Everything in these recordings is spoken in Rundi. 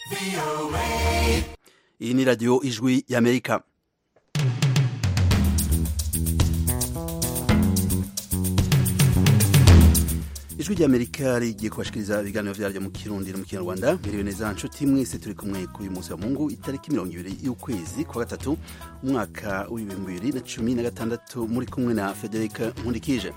iyi ni radiyo ijwi y'amerika ijwi ry'amerika rigiye kubashikiriza ibiganiro vyaryo mu kirundi no mu kinyarwanda miriwe neza nshuti mwese turi kumwe kuri uyu munsi wa mungu itariki mirongo ibiri y'ukwezi kwa gatatu umwaka w'ibihumbi bibiri na cumi na gatandatu muri kumwe na federika nkundikije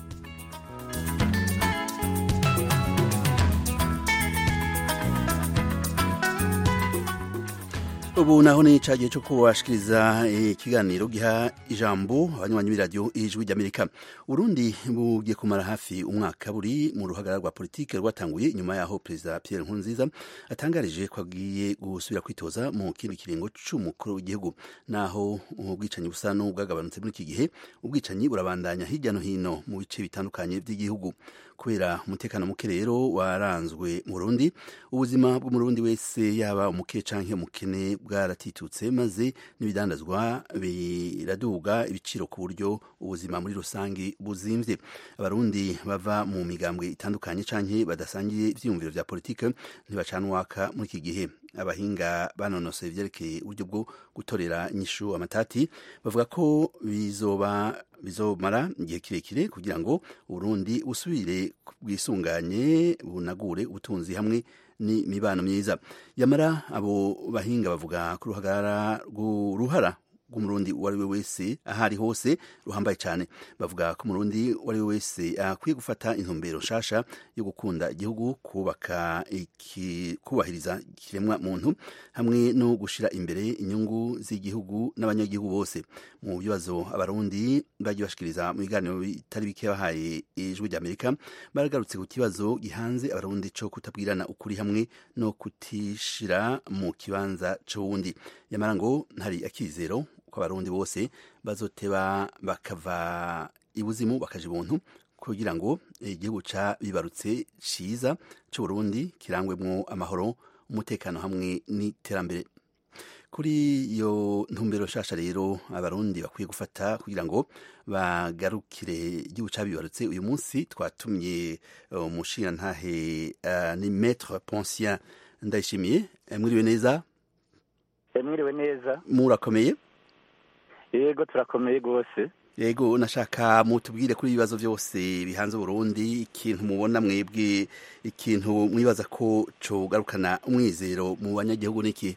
ubu naho ni cagihe co kubashikiriza ikiganiro giha ijambo abanywanyi b'iradiyo ijwi ry'amerika urundi bugiye kumara hafi umwaka buri mu ruhagarara rwa politike rwatanguye inyuma yaho perezida pierre nkurunziza atangarije ko agiye gusubira kwitoza mu kindi kiringo c'umukuru w'igihugu naho ubwicanyi busa n'ubwagabanutse muri iki gihe ubwicanyi burabandanya hirya no hino mu bice bitandukanye vy'igihugu kubera umutekano muke rero waranzwe mu Burundi ubuzima bw'umurundi wese yaba umuke canke umukene bwaratitutse maze n'ibidandazwa biraduga ibiciro ku buryo ubuzima muri rusange buzimvye abarundi bava mu migambwe itandukanye canke badasangiye ivyiyumviro vya politike ntibacanwaka muri iki gihe abahinga banonosoye ivyerekeye uburyo bwo gutorera inyishu amatati bavuga ko bizoba bizomara igihe kirekire kugira ngo uburundi busubire bwisunganye bunagure ubutunzi hamwe n'imibano myiza yamara abo bahinga bavuga ko uruhagara rw'uruhara rw'umurundi uwo ari we wese aho ari hose ruhambaye cyane bavuga ko umurundi uwo ari we wese akwiye gufata intumbero nshasha yo gukunda igihugu kubaka kubahiriza ikiremwa muntu hamwe no gushyira imbere inyungu z'igihugu n'abanyagihugu bose mu bibazo abarundi bagiye bashikiriza mu biganiro bitari bike bahaye ijwi ry'amerika baragarutse ku kibazo gihanze abarundi cyo kutabwirana ukuri hamwe no kutishira mu kibanza c'uwundi yamara ngo ntari akizero ko abarundi bose bazoteba bakava ibuzimu bakaja ibuntu kugira ngo igihugu ca bibarutse ciza c'uburundi kirangwemwo amahoro umutekano hamwe n'iterambere kuri iyo ntumbero nshasha rero abarundi bakwiye gufata kugira ngo bagarukire igihugu cabibarutse uyu munsi twatumye umushingantahe uh, ni maître poncien ndayishimiye mwiriwe neza mwiriwe neza murakomeye yego turakomeye rwose yego nashaka mutubwire kuri ibibazo byose bihanze Burundi ikintu mubona mwebwe ikintu mwibaza ko cogarukana umwizero mu banyagihugu niki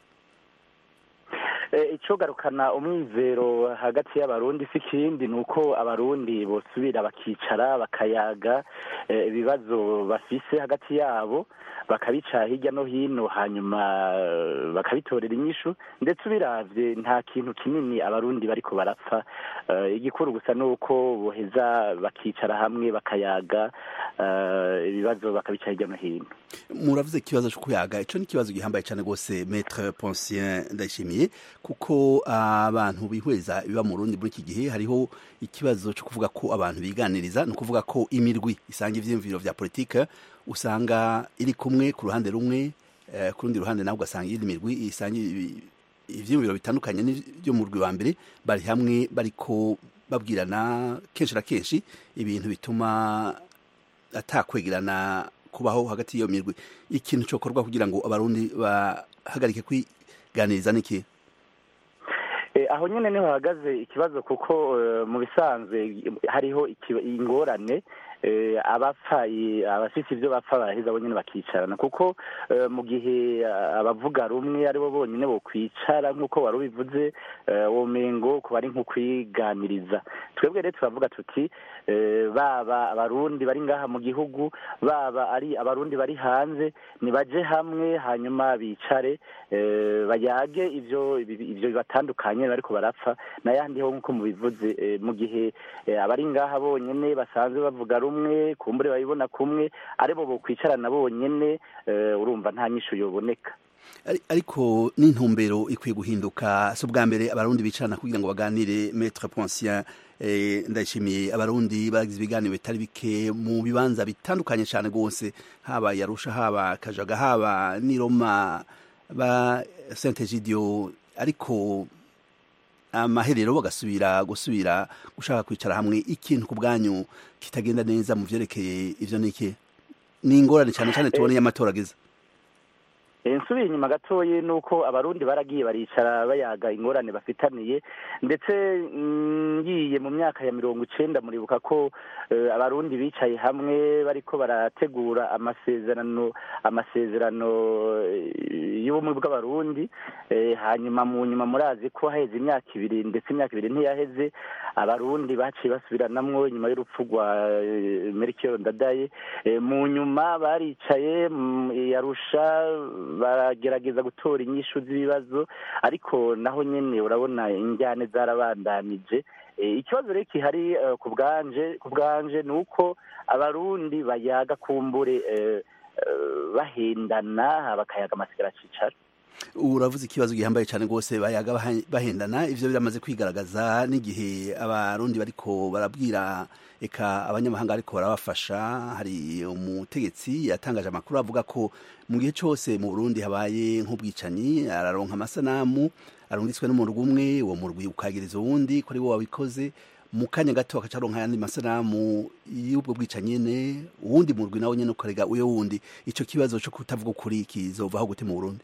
icogarukana umwizero hagati y'abarundi si ikindi ni uko abarundi bosubira bakicara bakayaga ibibazo bafise hagati yabo bakabica hirya no hino hanyuma bakabitorera inyishu ndetse ubiravye nta kintu kinini abarundi bariko barapfa igikuru gusa ni uko boheza bakicara hamwe bakayaga ibibazo bakabica hirya no hino muravuze ikibazo cyo kuyaga ico ni ikibazo gihambaye cyane rwose maître poncien ndayishimiye kuko abantu bihweza ibiba mu rundi muri iki gihe hariho ikibazo cyo kuvuga ko abantu biganiriza ni ukuvuga ko imirwi isanga ivyiyumviro vya politike usanga iri kumwe ku ruhande rumwe ku rundi ruhande nawe ugasanga iyindi mirwi isanga ivyiyumviro bitandukanye n'ivyo mu rwi wa mbere bari hamwe bariko babwirana kenshi na kenshi ibintu bituma atakwegerana kubaho hagati y'iyo mirwi ikintu cokorwa kugira ngo abarundi bahagarike kwiganiriza niki aho nyine niho hahagaze ikibazo kuko mu bisanzwe hariho ingorane abapfa abafite ibyo bapfa baraheza bo nyine bakicarana kuko mu gihe abavuga rumwe aribo bonyine bo kwicara nk'uko wari ubivuze womengo kuba ari nko kwiganiriza twebwe rero turavuga tuti baba abarundi bari ngaha mu gihugu baba ari abarundi bari hanze nibaje hamwe hanyuma bicare bayage ibyo ibyo bibatandukanye bariko barapfa n'ayandi ho nk'uko mubivuze mu gihe abari ngaha bonyine basanzwe bavuga rumwe kumbure babibona kumwe aribo bokwicarana bonyene urumva nta nyishu yoboneka ariko n'intumbero ikwiye guhinduka si ubwa mbere abarundi bicarana kugira ngo baganire maître poncien ndayishimiye abarundi bagize ibiganiro bitari bike mu bibanza bitandukanye cyane rwose haba yarusha haba kajaga haba n'iroma ba saint egidio ariko amaherero bagasubira gusubira gushaka kwicara hamwe ikintu ku bwanyu kitagenda neza mu vyerekeye ivyo niki ni ingorane cyane cyane tuboneye amatora agize nsubiye inyuma gatoya ni uko abarundi baragiye baricara bayaga ingorane bafitaniye ndetse ngiye mu myaka ya mirongo icenda muribuka ko abarundi bicaye hamwe bariko barategura amasezerano amasezerano y'ubumwe bw'abarundi hanyuma mu nyuma murazi ko haheze imyaka ibiri ndetse imyaka ibiri ntiyaheze abarundi baciye basubiranamwo inyuma y'urupfu rwa merikiyoro ndadaye mu nyuma baricaye yarusha baragerageza gutora inyishu z'ibibazo ariko naho nyine urabona injyane zarabandanije ikibazo rero kihari ku bwanje ku bwanje ni uko abarundi bayaga kumbure bahendana bakayaga amasigara cicara uravuze ikibazo gihambaye cyane rwose bayaga bahendana ivyo biramaze kwigaragaza n'igihe abarundi bariko barabwira eka abanyamahanga ariko barabafasha hari umutegetsi yatangaje amakuru avuga ko mu gihe cyose mu Burundi habaye nk'ubwicanyi araronka amasanamu arungitswe n'umurwi umwe uwo murwi ukagiriza uwundi ko ari wo wabikoze mu kanya gato akacaronka ayandi masanamu y'ubwo bwicanyi nyene uwundi murwi nawe nyene ukarega uyo wundi ico kibazo co kutavuga ukuri kizovaho gute mu Burundi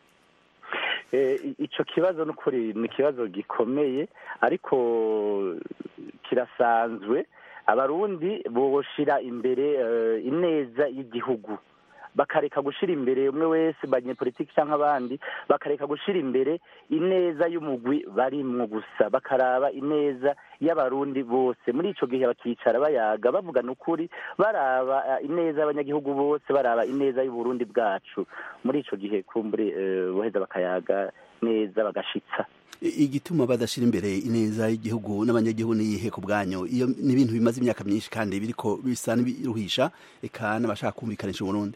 icyo kibazo n'ukuri ni ikibazo gikomeye ariko kirasanzwe abarundi boshira imbere ineza y'igihugu bakareka gushyira imbere umwe wese banyepolitiki cyangwa abandi bakareka gushyira imbere ineza y'umugwi barimwo gusa bakaraba ineza y'abarundi bose muri icyo gihe bakicara bayaga bavugana ukuri baraba ineza y'abanyagihugu bose baraba ineza y'uburundi bwacu muri icyo gihe kumbure boheza bakayaga neza bagashitsa igituma badashira imbere ineza y'igihugu n'abanyagihugu niyihe ku bwanyu iyo ni ibintu bimaze imyaka myinshi kandi biriko bisa n'ibiruhisha eka n'abashaka kumvikanisha uburundi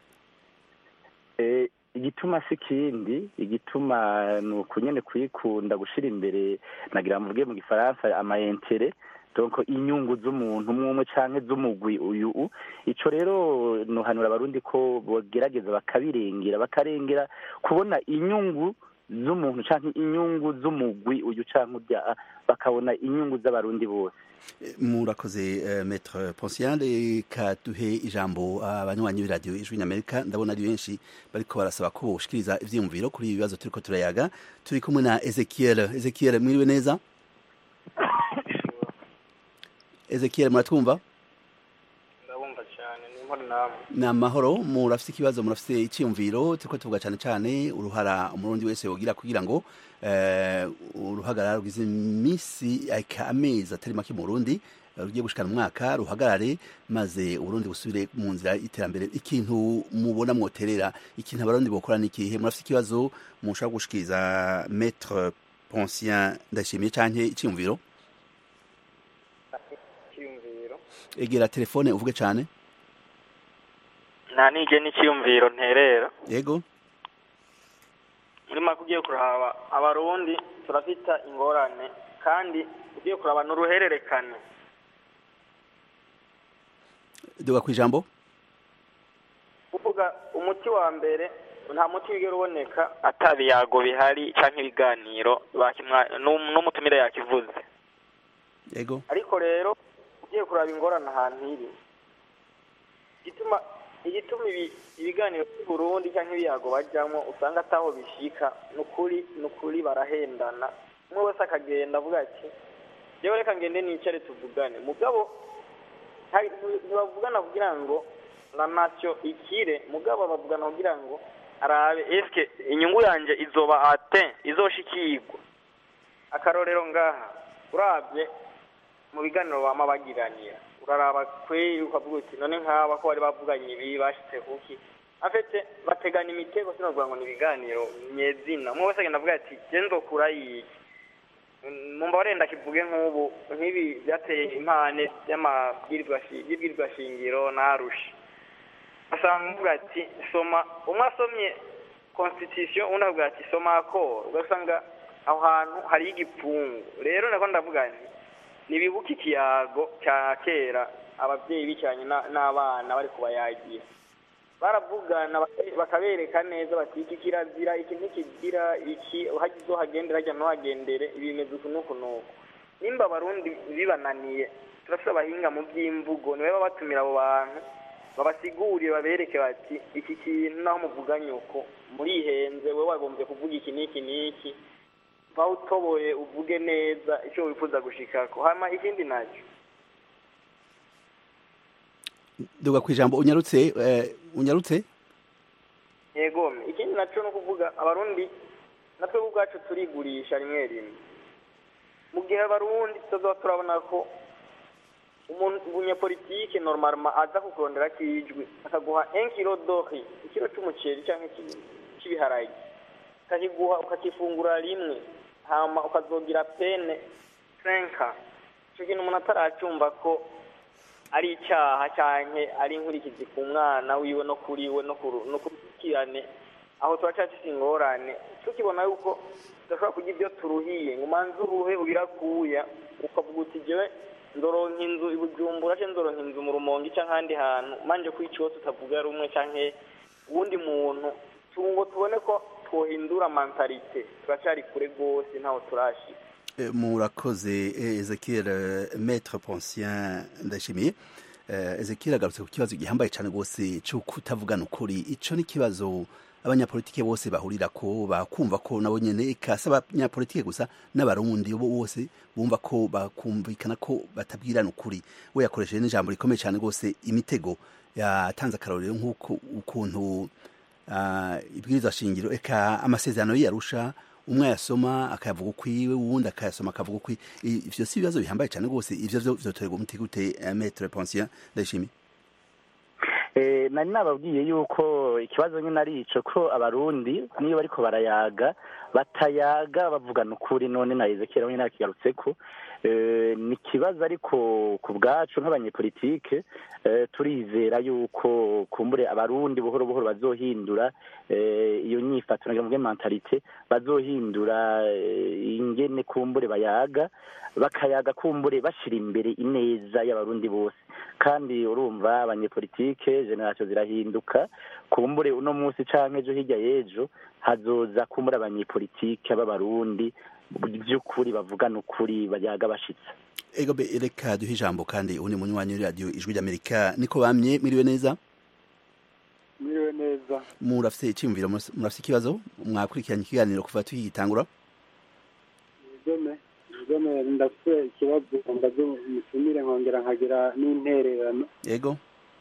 igituma si ikindi igituma ni ukunyene kuyikunda gushyira imbere nagira mvuge mu gifaransa amayentere donc inyungu z'umuntu umwe umwe canke z'umugwi uyu ico rero nuhanura abarundi ko bogerageza bakabirengera bakarengera kubona inyungu z'umuntu canke inyungu z'umugwi uyu canke urya bakabona inyungu z'abarundi bose murakoze uh, maître Poncial reka duhe ijambo abanywanyi uh, b'iradiyo ijwi ny'amerika ndabona ari benshi bariko barasaba ko boshikiriza ivyiyumviro kuri ibi bibazo turiko turayaga turi kumwe na ezekiel ezekiel mwiriwe neza ezekiel muratwumva ndabumva cyane ni imporo namwe ni amahoro murafise ikibazo murafise iciyumviro turiko tuvuga cane cane uruhara umurundi wese yogira kugira ngo uruhagarara rwize iminsi amezi atari make mu burundi rugiye gushikana umwaka ruhagarare maze uburundi busubire mu nzira y'iterambere ikintu mubona mwoterera ikintu abarundi bokora ni ikihe murafise ikibazo mushobora gushikiriza maître poncien ndashimiye canke iciyumviro egera telefone uvuge cane nta nige n'iciyumviro nterera yego muri make ugiye kuraba abarundi turafita ingorane kandi ugiye kuraba n'uruhererekane duga ku ijambo kuvuga umuti wa mbere nta muti wigera uboneka atabiyago bihari cyangwa ibiganiro n'umutumire yakivuze yego ariko rero ugiye kuraba ingorane ahantu iri igituma igituma ibiganiro by'uburundi cyangwa ibiyago bajyamo usanga ataho bishika ni ukuri ni ukuri barahendana umwe wese akagenda avuga ati yewe reka ngende nicare tuvugane mugabo ntibavugana kugira ngo na nacyo ikire mugabo bavugana kugira ngo arabe eske inyungu yanjye izoba ate izoshikirwa akarorero ngaha urabye mu biganiro bama bagiranira uraraba kweri ukavuga uti none nk'aba ko bari bavuganye ibi bashitse kuki afite bategana imitego sinovuga ngo ni ibiganiro nyezina umwe wese agenda avuga ati je nzokura yiki mumba warenda kivuge nk'ubu nk'ibi byateye impane y'amabwirizwa shingiro narusha asanga uvuga ati soma umwe asomye constitution undi avuga ati soma akoro ugasanga aho hantu hariho igipfungu rero nako ndavuga nti ntibibuke ikiyago cya kera ababyeyi bicaranye n'abana bari kubayagira baravugana bakabereka neza bati iki kirazira iki ntikigira iki uhagize uhagendera hajya ntuhagendere ibimeze uku n'uku n'uku nimba abarundi bibananiye turafite abahinga mu by'imvugo niwe baba batumira abo bantu babasigurire babereke bati iki kintu naho muvuganye uko murihenze wowe wagombye kuvuga iki n'iki n'iki mba utoboye uvuge neza icyo wifuza gushikako hama ikindi nacyo duga ku ijambo unyarutse eh, unyarutse yego ikindi nacyo ni ukuvuga abarundi natwe ubwacu turigurisha rimwe rimwe mu gihe abarundi tutazaba turabona ko umuntu umunyapolitike normalement aza kukurondera kijwi akaguha un kilo d'ori ikiro c'umuceri canke iki- c'ibiharage akakiguha ukakifungura rimwe hama ukazogira pene cinka ico kintu umuntu ataracumva ko ari icaha canke ari inkurikizi ku mwana wiwe no kuri we no ku- no kurukirane aho turacafise ingorane tukibona yuko tudashobora kurya ibyo turuhiye ngo umanze uruhe ubirakuya ukavuga uti jewe ndoronka inzu i bujumbura canke ndoronka inzu mu rumonge canke ahandi hantu manje ko ico wose utavuga rumwe canke uwundi muntu tu- ngo tubone ko twohindura mentalite turacari kure rwose ntaho turashika Eh, murakoze eh, ezekiel eh, maître poncien ndashimiye Eh, ezekiel agarutse ku kibazo gihambaye cyane rwose cyo kutavugana ukuri ico ni ikibazo abanyapolitike bose bahurira ko bakumva ko nabo nyene eka si abanyapolitike gusa n'abarundi bo bose bumva ko bakumvikana ko batabwirana ukuri we yakoresheje n'ijambo rikomeye cyane rwose imitego yatanze akarorero nk'uko ukuntu ah, ibwirizwa shingiro eka amasezerano y'iyarusha umwe ayasoma akayavuga ukwiwe uwundi akayasoma akavuga ukwi I- ivyo si ibibazo bihambaye cyane rwose ivyo vyo vyotorerwa umuti gute eh, maître Poncien ndashimiye Eh, nari nababwiye yuko ikibazo nyine ari ico ko abarundi niyo bariko barayaga batayaga bavugana ukuri none na Ezekiel nyine akigarutseko eh, ni ikibazo ariko ku bwacu nk'abanyepolitike eh, turizera yuko kumbure abarundi buhoro buhoro bazohindura eh, iyo nyifato nagira mvuge mentalite bazohindura eh, ingene kumbure bayaga bakayaga kumbure bashira imbere ineza y'abarundi bose kandi urumva abanyepolitike generasiyo zirahinduka kumbure uno munsi canke ejo hirya y'ejo hazoza kumbure abanyepolitike b'abarundi by'ukuri bavugana ukuri bayaga bashitse ego be reka duhe ijambo kandi uwundi munywanyi w'iradiyo ijwi ry'amerika niko bamye mwiriwe neza mwiriwe neza murafise iciyumviro murafise murafise ikibazo mwakurikiranye ikiganiro kuva tukigitangura igome igome ndafite ikibazo mbaze mutumire nkongera nkagira n'intererano ego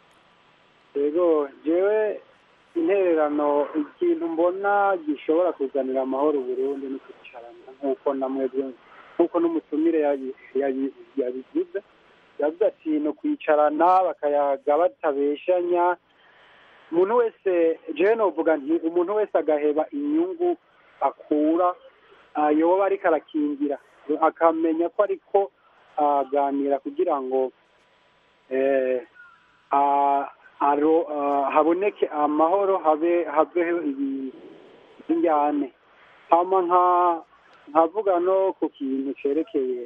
yego jewe intererano ikintu mbona gishobora kuzanira amahoro Burundi no kwicarana nk'uko namwebwe nk'uko n'umutumire yabi- yabi- yabivuze yavuze ati no kwicarana bakayaga batabeshanya umuntu wese jewe novuga nti umuntu wese agaheba inyungu akura ah, yoba ariko arakingira akamenya ko ariko aganira kugira ngo eh, ah, aro- ah, haboneke amahoro habe habeho ibi- injyane hama nka nkavuga no ku kintu cerekeye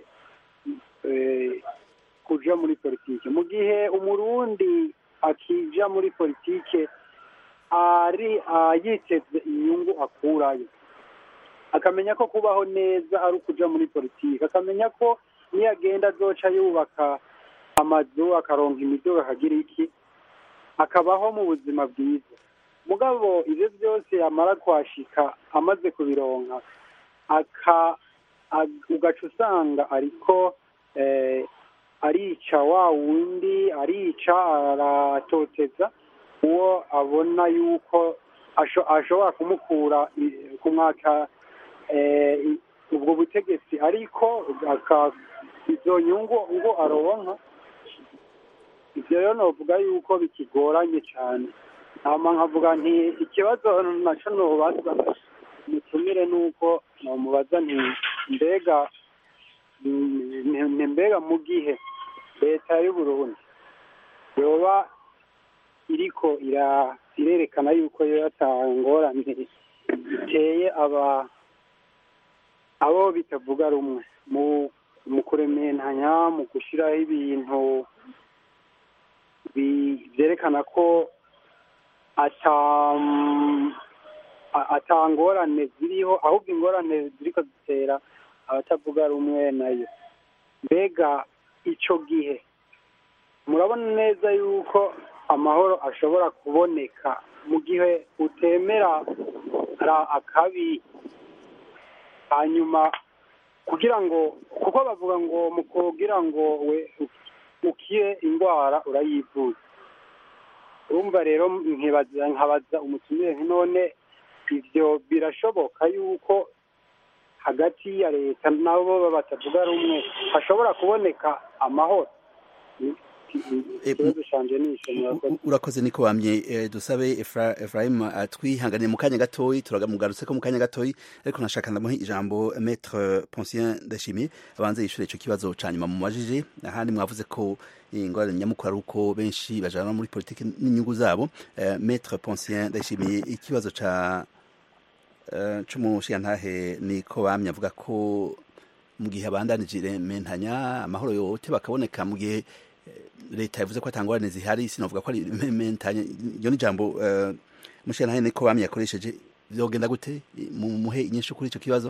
eh, kuja muri politike mu gihe umurundi akija muri politike ari ah, yiteze inyungu akurayo akamenya ko kubaho neza ari ukuja muri politike akamenya ko niyo agenda azoca yubaka amazu akaronka imiduga akagira iki akabaho mu buzima bwiza mugabo ivyo byose yamara kwashika amaze kubironka aka ag- ugaca usanga ariko eh, arica wa wundi arica aratoteza uwo abona yuko asho- ashobora kumukura i- kumwaka eh, i- ubwo butegetsi ariko aka- izo nyungu ngo aronka ivyo rero novuga yuko bikigoranye cane hama nkavuga nti ikibazo naco nobaza mutumire nuko nomubaza nti mbega mm, ni- ni mbega mu gihe leta y'uburundi yoba iriko ira irerekana yuko yo yatangorane iteye aba abo bitavuga rumwe mu mu kurementanya mu gushiraho ibintu bi- vyerekana ko ata a- ata ngorane ziriho ahubwo ingorane ziriko zitera abatavuga rumwe nayo mbega ico gihe murabona neza yuko amahoro ashobora kuboneka mu gihe utemera akabi hanyuma kugira ngo kuko bavuga ngo mu kugira ngo we ukire indwara urayivuza urumva rero nkabaza umutumire none ibyo birashoboka yuko hagati ya leta nabo batavuga rumwe hashobora kuboneka amahoro urakoze niko wamye dusabe Ephraim atwihanganiye mu kanya gatoyi turamugarutse ko mu kanya gatoyi ariko nashaka ndamuha ijambo maître Poncien Ndashimiye abanze yishure ico kibazo ca nyuma mu majije ahandi mwavuze ko ingorane nyamukuru ari uko benshi bajana muri politiki n'inyungu zabo maître Poncien Ndashimiye ikibazo ca c'umushiyantahe niko bamye avuga ko mu gihe abandanije mentanya amahoro yote bakaboneka mu gihe leta yavuze ko atangorane zihari sinavuga ko ari mentanya iyo ni jambo mushiyantahe niko bamye yakoresheje vyogenda gute muhe inyinshi kuri ico kibazo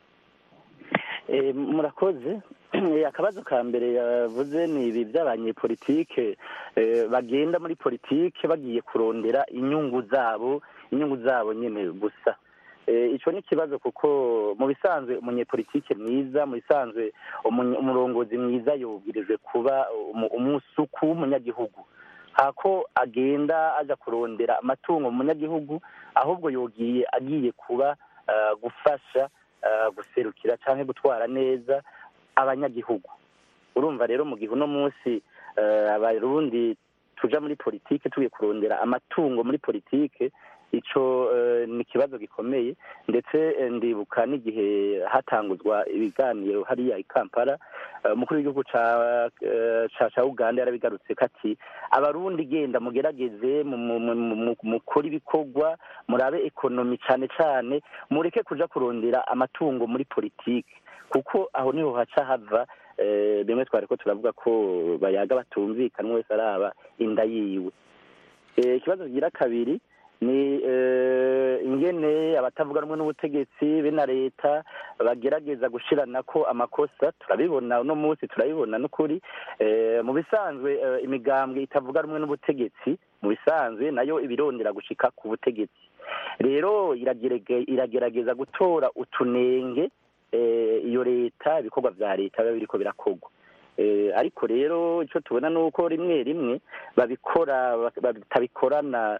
murakoze akabazo ka mbere yavuze ni ibi by'abanyepolitike bagenda muri politike bagiye kurondera inyungu zabo inyungu zabo nyine gusa icyo ni ikibazo kuko mu bisanzwe umunyepolitike mwiza mu bisanzwe umurongozi mwiza yubwirijwe kuba umusuku w'umunyagihugu hako agenda ajya kurondera amatungo mu munyagihugu ahubwo yogiye agiye kuba gufasha guserukira cyangwa gutwara neza abanyagihugu urumva rero mu gihe uno munsi abarundi tuja muri politike tugiye kurondera amatungo muri politike ico ni ikibazo gikomeye ndetse ndibuka n'igihe hatanguzwa ibiganiro hariya i kampala umukuru w'igihugu ca uganda yarabigarutse ko ati abarundi genda mugerageze mukore ibikorwa murabe ekonomi cane cane mureke kuja kurondera amatungo muri politike kuko aho niho haca hava bimwe twari ko turavuga ko bayaga batumvikana wese araba inda yiwe ikibazo kigira kabiri ni ingene abatavuga rumwe n'ubutegetsi be na leta bagerageza gushirana ko amakosa turabibona uno munsi turabibona n'ukuri mu bisanzwe imigambwe itavuga rumwe n'ubutegetsi mu bisanzwe nayo ibirondera gushika ku butegetsi rero iragerageza gutora utunenge iyo leta ibikorwa vya leta biba biriko birakorwa ariko rero icyo tubona ni uko rimwe rimwe babikora batabikorana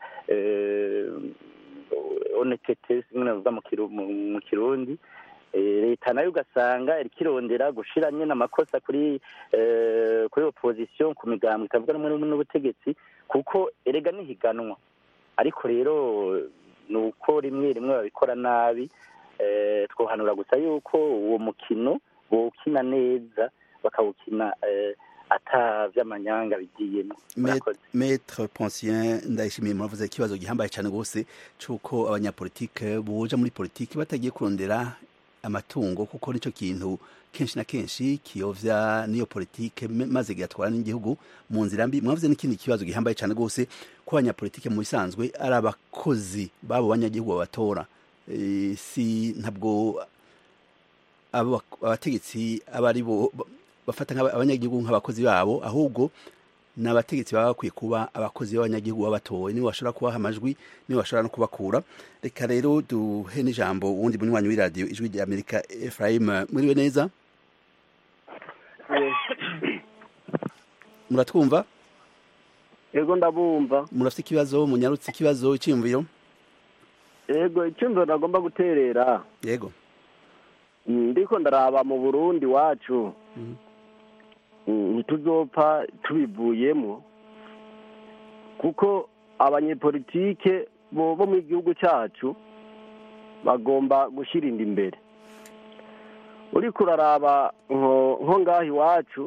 onetete zimwe navuga mu kirundi leta nayo ugasanga irikirondera gushira nyine amakosa kuri kuri opposition ku migambo itavuga rumwe n'ubutegetsi kuko erega nihiganwa ariko rero ni uko rimwe rimwe babikora nabi twohanura gusa yuko uwo mukino bawukina neza bakawukina ata vy'amanyanga bigiyemo maître Poncien ndayishimiye muravuze ikibazo gihambaye cyane gose cuko abanyapolitike boja muri politiki batagiye kurondera amatungo kuko nico kintu kenshi na kenshi kiyovya niyo politike maze kigatwara n'igihugu mu nzira mbi mwavuze n'ikindi kibazo gihambaye cyane gose ko abanyapolitike mu bisanzwe ari abakozi babo banyagihugu babatora e, si ntabwo abategetsi aba ari bo bafata abanyagihugu nk'abakozi babo ahubwo ni abategetsi baba bakwiye kuba abakozi b'abanyagihugu babatowe nibo bashobora kubaha amajwi nibo bashobora no kubakura reka rero duhe n'ijambo uwundi munywanyi w'iradiyo ijwi rya amerika efurayim muriwe neza muratwumva yego ndabumva murafite ikibazo munyarutse ikibazo icyiyumviro yego icyumviro nagomba guterera yego ndiko ndaraba mu burundi wacu ntituzopfa tubivuyemo kuko abanyepolitike bo mu gihugu cyacu bagomba gushyira inda imbere uriko uraraba nko ngaho iwacu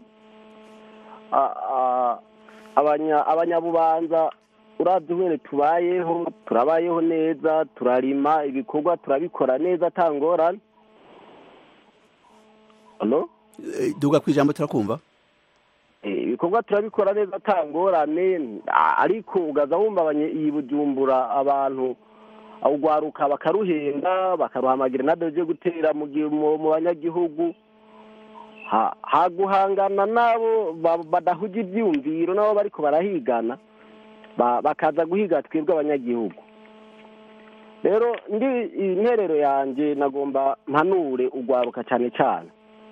abanyabubanza urabye umwere tubayeho turabayeho neza turarima ibikorwa turabikora neza atangorane duga ku ijambo turakumva ibikorwa turabikora neza atangorane ariko ugaza wumva iyi bujumbura abantu urwaruka bakaruhenda bakaruhamagira nabyo byo gutera mu banyagihugu haguhangana nabo badahuga ibyumviro nabo bariko barahigana ba- bakaza guhiga twebwe abanyagihugu rero ndi interero yanjye nagomba mpanure urwaruka cyane cyane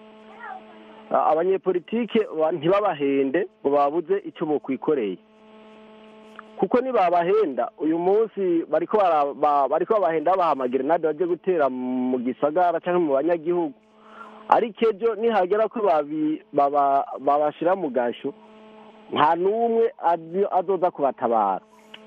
A- abanyepolitike ba- ntibabahende ngo babuze icyo bokwikoreye kuko nibabahenda uyu munsi bariko bara- ba- bariko babahenda babaha gerenade baje gutera mu gisagara cyangwa mu banyagihugu ariko ejo nihagera ko babi- baba- babashira mu gasho nta n'umwe azi- azoza kubatabara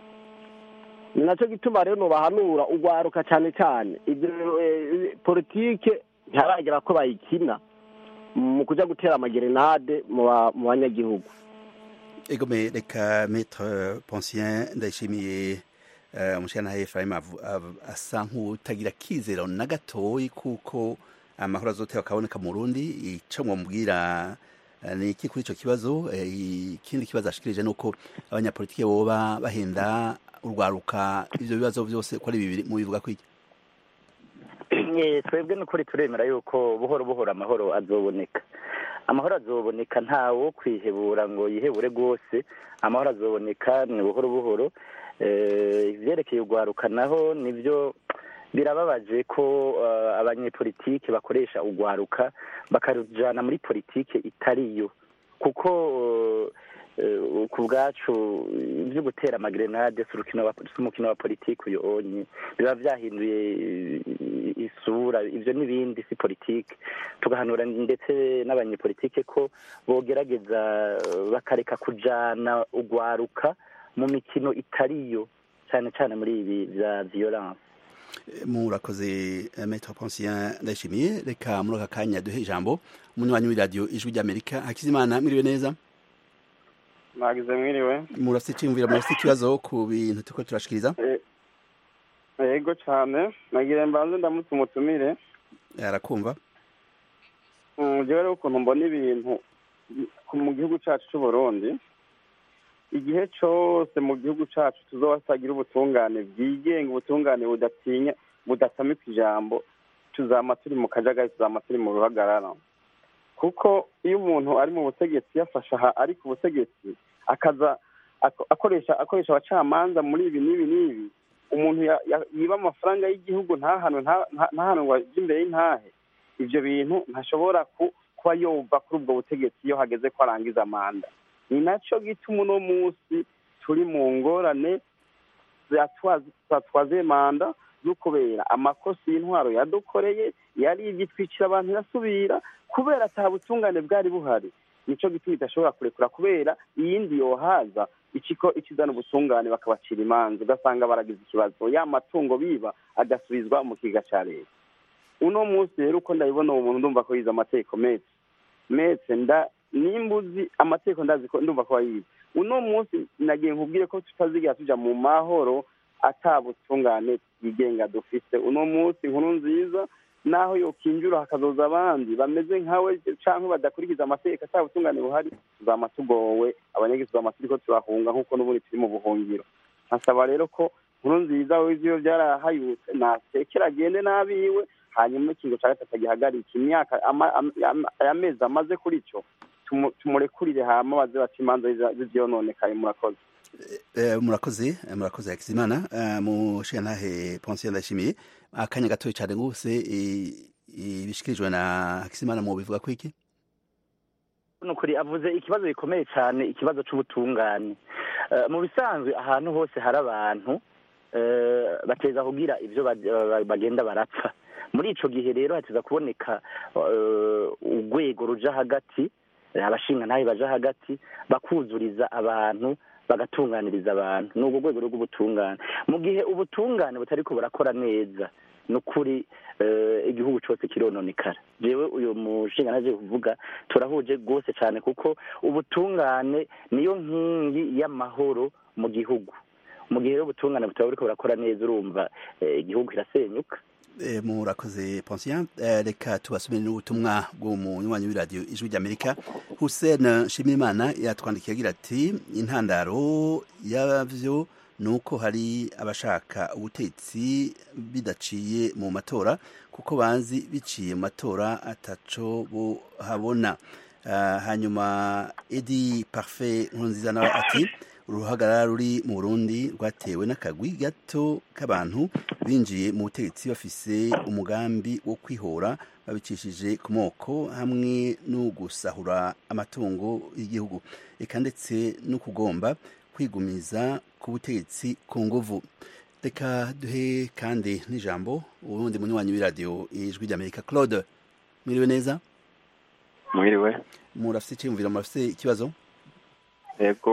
ni nacyo gituma rero nobahanura urwaruka cyane cyane ibyo eh, politike ntiharagera ko bayikina mu kuja gutera amagerenade mu ba- mu banyagihugu egome reka maître Poncien ndayishimiye eh, umushana Ephraim avu- av- asa nk'utagira kizero na gatoyi kuko amahoro azotewa akaboneka mu Burundi ico mwomubwira eh, ni iki kuri ico kibazo Eh, ikindi kibazo ashikirije nuko abanyapolitike boba bahenda urwaruka ivyo bibazo vyose ko ari bibiri mu bivuga kwiki Eh, twebwe n'ukuri turemera yuko buhoro buhoro amahoro azoboneka amahoro azoboneka ntawo kwihebura ngo yihebure rwose amahoro azoboneka ni buhoro buhoro Eh, ivyerekeye urwaruka naho nivyo birababaje ko eh, abanyepolitike bakoresha urwaruka bakarujana muri politike itariyo kuko eh, ku bwacu ibyo gutera amagerenade si urukino wa- si umukino wa politiki uyu onye biba byahinduye eh, isura ibyo n'ibindi si politiki tugahanura ndetse n'abanyepolitike ko bogerageza eh, bakareka kujana urwaruka mu mikino itariyo cyane cyane muri ibi bya violence murakoze eh, maître Poncien ndayishimiye reka muri aka kanya duhe ijambo umunywanyi w'iradiyo ijwi ry'amerika hakizimana mwiriwe neza mwagize mwiriwe murafite iciyumviro murafite ikibazo ku bintu turiko turashikiriza yego cyane nagira mbanze ndamutse umutumire arakumva Mm, jewe rero ukuntu mbona ibintu ku- mu gihugu cacu c'u Burundi igihe cose mu gihugu cacu tuzoba tutagira ubutungane bwigenga ubutungane budatinya budatamika ijambo tuzama turi mu kajagari tuzama turi mu ruhagarara kuko iyo umuntu ari mu butegetsi yafashe aha ari ku butegetsi akaza ako- akoresha akoresha abacamanza muri ibi n'ibi n'ibi umuntu ya- ya- yiba amafaranga y'igihugu ntahanwe nta- nta- ntahanwe ngo ajye imbere y'intahe ivyo bintu ntashobora ku- kuba yova kuri ubwo butegetsi iyo hageze ko arangiza manda ni naco gituma uno munsi turi mu ngorane zatwaze manda zo kubera amakosa y'intwaro yadukoreye yari igitwikira abantu irasubira kubera ata butungane bwari buhari nico gituma idashobora kurekura kubera iyindi yohaza ikiko ikizana ubutungane bakabacira imanza ugasanga baragize ikibazo ya matungo biba agasubizwa mu kiga ca leta uno munsi rero uko ndabibona uwo muntu ndumva ko yize amategeko metse metse nda nimbuzi amategeko ndazi ko ndumva ko wayize uno munsi nagiye nkubwire ko tutazigera tuja mu mahoro ata butungane bwigenga dufise uno munsi inkuru nziza naho yokinjura hakazoza abandi bameze nkawe canke badakurikiza amategeko ata butungane buhari tuzama tugowe abanyagihugu tuzama turiko turahunga nk'uko n'ubundi turi mu buhungiro nkasaba rero ko nkuru nziza wize iyo byarahayutse natekera agende n'abiwe hanyuma ikingo cya gatatu gihagarika imyaka ama- ama- ama- amezi amaze kuri cyo tumu- tumurekurire hama baze baca imanza z'ivyononekaye murakoze Eh, murakoze eh, murakoze hakizimana Eh, mushigantahe Poncien ndayishimiye akanya gatoya cyane gose eh, ibishikirijwe na hakizimana mu bivuga ko iki nukuri avuze ikibazo gikomeye cyane ikibazo c'ubutungane Eh, mu bisanzwe ahantu hose hari abantu eh, bateza kugira ivyo bag- ba- bagenda barapfa muri ico gihe rero hateza kuboneka eh, urwego ruja hagati eh, abashinga ntahe baja hagati bakuzuriza abantu bagatunganiriza abantu ni urwo rwego rw'ubutungane mu gihe ubutungane butariko burakora neza ni ukuri eh, igihugu cyose kirononekara jewe uyu mushinga naje kuvuga turahuje rwose cyane kuko ubutungane niyo nkingi y'amahoro mu gihugu mu gihe rero ubutungane butaba buriko burakora neza urumva eh, igihugu kirasenyuka Eh, murakoze Poncien Eh, reka tubasomere n'ubutumwa bw'umunywanyi w'iradiyo ijwi ry'amerika hussein nshimirimana yatwandikiye agira ati intandaro yavyo ni uko hari abashaka ubutetsi bidaciye mu matora kuko bazi biciye mu matora ataco buhabona Ah, hanyuma edi parfait nkurunziza nawe ati uruhagarara ruri mu burundi rwatewe n'akagwi gato k'abantu binjiye mu butegetsi bafise umugambi wo kwihora babicishije ku moko hamwe no gusahura amatungo y'igihugu eka ndetse no kugomba kwigumiza ku butegetsi ku nguvu reka duhe kandi n'ijambo ubundi munywanyi w'iradiyo ijwi ry'amerika claude mwiriwe neza mwiriwe murafise icyiyumviro murafise ikibazo yego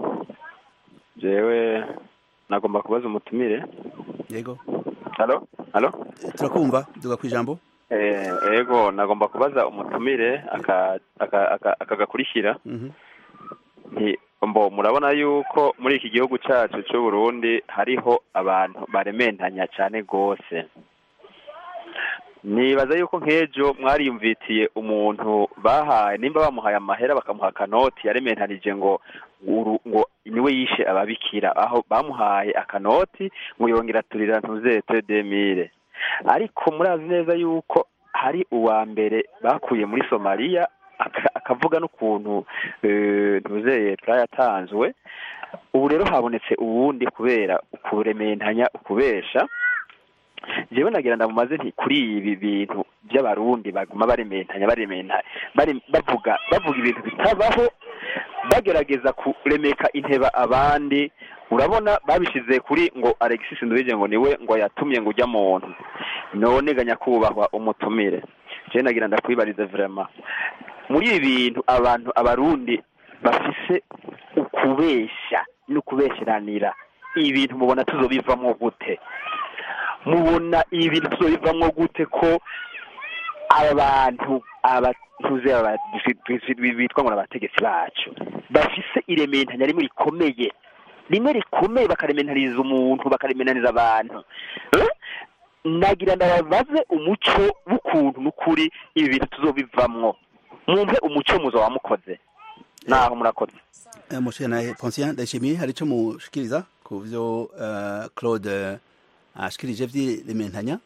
jewe nagomba kubaza umutumire yego halo halo turakumva duga ku ijambo eh yego nagomba kubaza umutumire aka aka aka- akagakurikira Mhm. nti mbo murabona yuko muri iki gihugu cyacu cy'u Burundi hariho abantu barementanya cyane gose nibaza yuko nk'ejo mwariyumvitiye umuntu bahaye nimba bamuhaye amahera bakamuha akanoti yarementanije ngo uru- ngo niwe yishe ababikira aho bamuhaye akanoti ngo yongera turira ntuzete demire ariko murazi neza yuko hari uwa mbere bakuye muri somaliya aka- akavuga n'ukuntu eh, ntuzeye yatanzwe ubu rero habonetse uwundi kubera ukurementanya ukubesha jewe nagira ndamumaze nti kuri ibi bintu by'abarundi baguma barementanya barementanya bari- bavuga bavuga ibintu bitabaho bagerageza kuremeka inteba abandi urabona babishize kuri ngo Alexis Nduwije ngo niwe ngo yatumye ngo ujya muntu none ga nyakubahwa umutumire je nagira ndakwibariza vraiment muri ibi bintu abantu abarundi bafise ukubesha no kubesheranira ibi bintu mubona tuzobivamwo gute mubona ibi bintu tuzobivamwo gute ko abantu abatuze aba- bitwa ngo ni abategetsi bacu bafise irementanya rimwe rikomeye rimwe rikomeye bakarementariza umuntu bakarementariza abantu Eh? nagira ndababaze umuco w'ukuntu n'ukuri ibi bintu tuzobivamwo mumpe umuco muzo wamukoze naho murakoze Eh, Moshe na Poncien ndashimiye hari ico mushikiriza ku vyo eh, Claude ashikirije vy'irementanya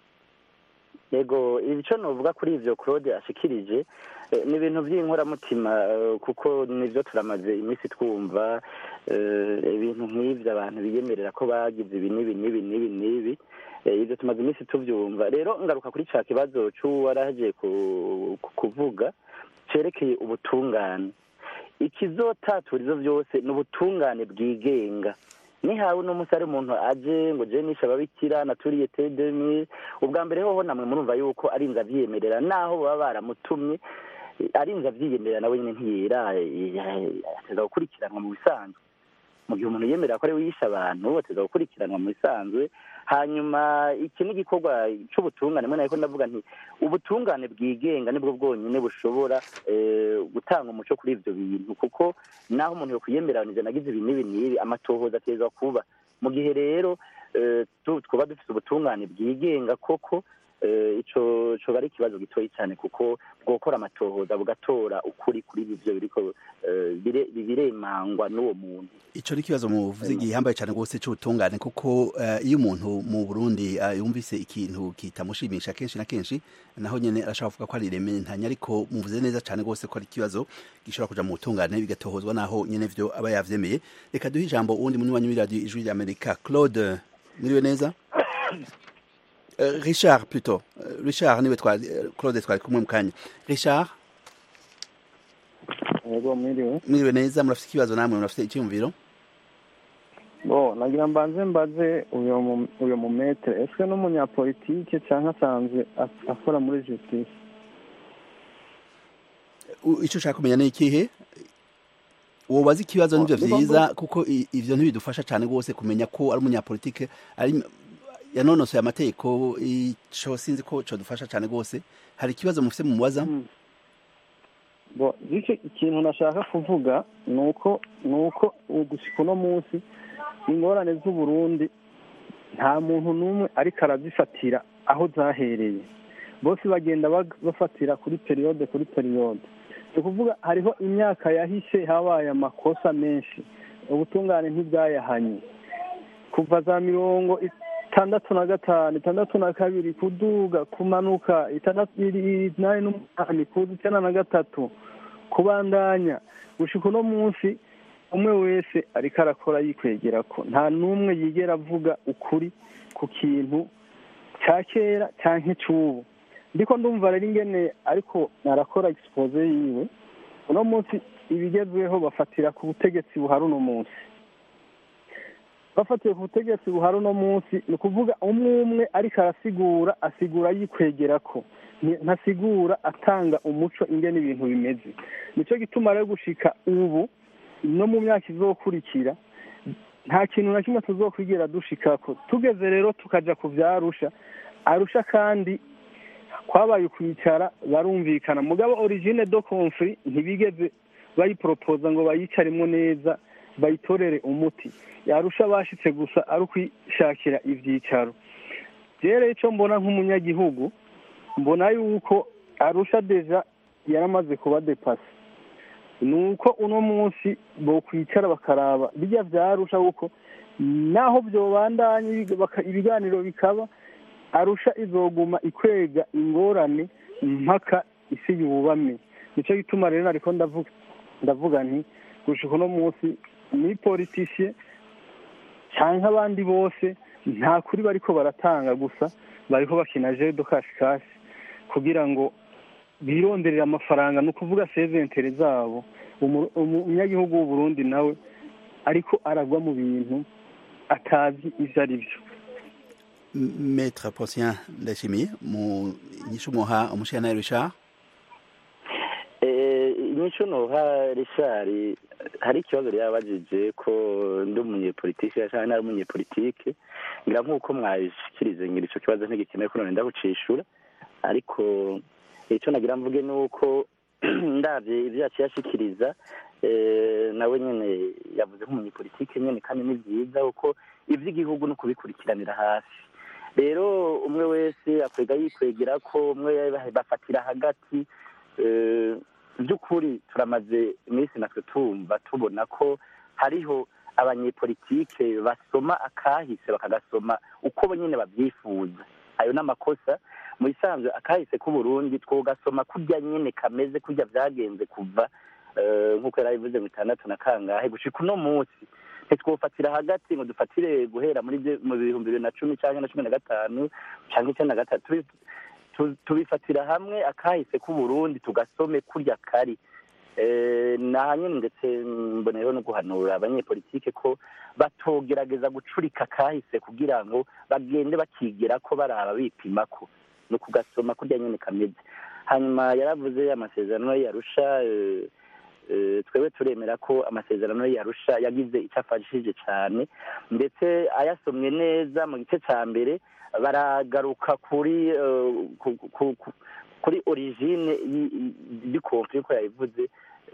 yego icyo novuga kuri ivyo claude ashikirije eh, ni ibintu by'inkoramutima eh, kuko nivyo turamaze iminsi twumva eh, ibintu nk'ivyo abantu biyemerera ko bagize ibi n'ibi n'ibi n'ibi n'ibi Eh, ivyo tumaze iminsi tuvyumva rero ngaruka kuri ca kibazo c'uwaraje ku- ku- kuvuga cerekeye ubutungane ikizotatura ivyo vyose ni ubutungane bwigenga nihawe uno munsi ari umuntu aje ngo je nishe ababikira naturiye te demire ubwa mbere hoho namwe murumva yuko arinze avyiyemerera naho baba baramutumye eh, arinze avyiyemerera nawe nyene ntiyera ateza gukurikiranwa mu bisanzwe mu gihe umuntu yemerera ko ari we yishe abantu ateza gukurikiranwa mu bisanzwe hanyuma iki ni igikorwa c'ubutungane mwe nariko ndavuga nti ubutungane bwigenga nibwo bwonyene bushobora eh, gutanga umuco kuri ivyo bintu kuko naho umuntu yokwiyemeranije nagize ibi n'ibi n'ibi amatohoza ateza kuba mu gihe rero eh, tu- twaba dufite ubutungane bwigenga koko eh, ico coba ari ikibazo gitoyi cyane kuko bwokora amatohoza bugatora ukuri kuri ivyo biriko eh, bire- biremangwa n'uwo muntu ico ni ikibazo muvuze gihambaye cyane rwose c'ubutungane kuko eh, iyo umuntu mu Burundi eh, yumvise ikintu kitamushimisha kenshi na kenshi naho nyene arashobora kuvuga ko ari irementanya ariko muvuze neza cyane rwose ko ari ikibazo gishobora kuja mu butungane bigatohozwa naho nyene vyo aba yavyemeye reka duhe ijambo uwundi munywanyi w'iradiyo ijwi ry'amerika claude mwiriwe neza Eh, richard plutôt Eh, richard niwe twari eh, claude twari kumwe mu kanya richard yego mwiriwe mwiriwe neza murafite ikibazo namwe murafite icyumviro bo nagira mbanze mbaze uyo mu- uyo mu metere ese n'umunyapolitike cyangwa asanzwe as- akora muri justice U- ico ushaka kumenya ni ikihe wobaza ikibazo nivyo Niba vyiza kuko i- ivyo ntibidufasha cane rwose kumenya ko ari umunyapolitike ari yanonosoye amategeko ico sinzi ko codufasha cane rwose hari ikibazo mufise mumubaza bo bityo ikintu nashaka kuvuga ni uko ni uko gushika uno munsi ingorane z'uburundi nta muntu n'umwe ariko arazifatira aho zahereye bose bagenda bag- bafatira kuri periyode kuri periyode ni ukuvuga hariho imyaka yahise habaye amakosa menshi ubutungane ntibwayahanye kuva za mirongo itandatu na gatanu itandatu na kabiri kuduga kumanuka itandatu inani n'umunani kuza icyenda na gatatu kubandanya gushika uno munsi umwe wese ariko arakora yikwegera ko nta n'umwe yigera avuga ukuri ku kintu cya kera cyangwa icy'ubu ndiko ndumva rero ingene ariko arakora expose yiwe uno munsi ibigezweho bafatira ku butegetsi buhari uno munsi bafatiye ku butegetsi buhari uno munsi ni ukuvuga umwe umwe ariko arasigura asigura yikwegera ko ntasigura atanga umuco ingene ibintu bimeze nicyo gituma rero gushika ubu no mu myaka izokurikira nta kintu na kimwe tuzokwigera dushikako tugeze rero tukaja ku vya arusha arusha kandi kwabaye ukwicara barumvikana mugabo origine do conflit ntibigeze bayiporopoza ngo bayicaremo neza bayitorere umuti yarusha bashitse gusa ari ukwishakira ivyicaro rero ico mbona nk'umunyagihugu mbona yuko arusha deja yaramaze kuba depase ni uko uno munsi bokwicara bakaraba bijya vyarusha kuko naho vyobandanye ibiganiro bikaba arusha izoguma ikwega ingorane mpaka isi yubame nico gituma rero ariko ndavuga ndavuga nti gushika uno munsi ni politiciye canke abandi bose nta kuri bariko baratanga gusa bariko bakina jeu de cash cash kugira ngo bironderere amafaranga ni ukuvuga seventere zabo umunyagihugu w'uburundi nawe ariko aragwa mu bintu atazi ivyo ari vyo Maître Posien Ndashimiye mu nyishu muha umushana Richard eh inyishu noha Richard hari ikibazo yabajije ko ndi umunyepolitike cyangwa nari umunyepolitike ngira nk'uko mwabishikirize ngira ico kibazo ntigikeneye ko none ndabucishura ariko icyo nagira mvuge ni uko ndabye ibyo yaciye ashikiriza nawe nyine yavuze nk'umunyepolitike nyine kandi ni byiza kuko iby'igihugu ni ukubikurikiranira hafi rero umwe wese akwega yikwegera ko umwe bafatira hagati by'ukuri turamaze iminsi natwe tumva tubona ko hariho abanyepolitike basoma akahise bakagasoma uko bo nyine babyifuza ayo ni amakosa mu bisanzwe akahise k'uburundi twogasoma kurya nyine kameze kurya byagenze kuva nk'uko yari abivuze ngo itandatu na kangahe gushika uno munsi ntitwofatira hagati ngo dufatire guhera muri mu bihumbi bibiri na cumi cyangwa na cumi na gatanu cyangwa icyenda na gatatu tubifatira hamwe akahise k'uburundi tugasome kurya kari naha nyine ndetse mboneyeho no guhanura abanyepolitike ko batogerageza gucurika kahise kugira ngo bagende bakigira ko baraba bipima ko ni ukugasoma kurya nyine kameze hanyuma yaravuze amasezerano yarusha twebwe turemera ko amasezerano yarusha yagize icyo afashije cyane ndetse ayasomye neza mu gice cya mbere baragaruka kuri kuri origine y'ikofi uko yabivuze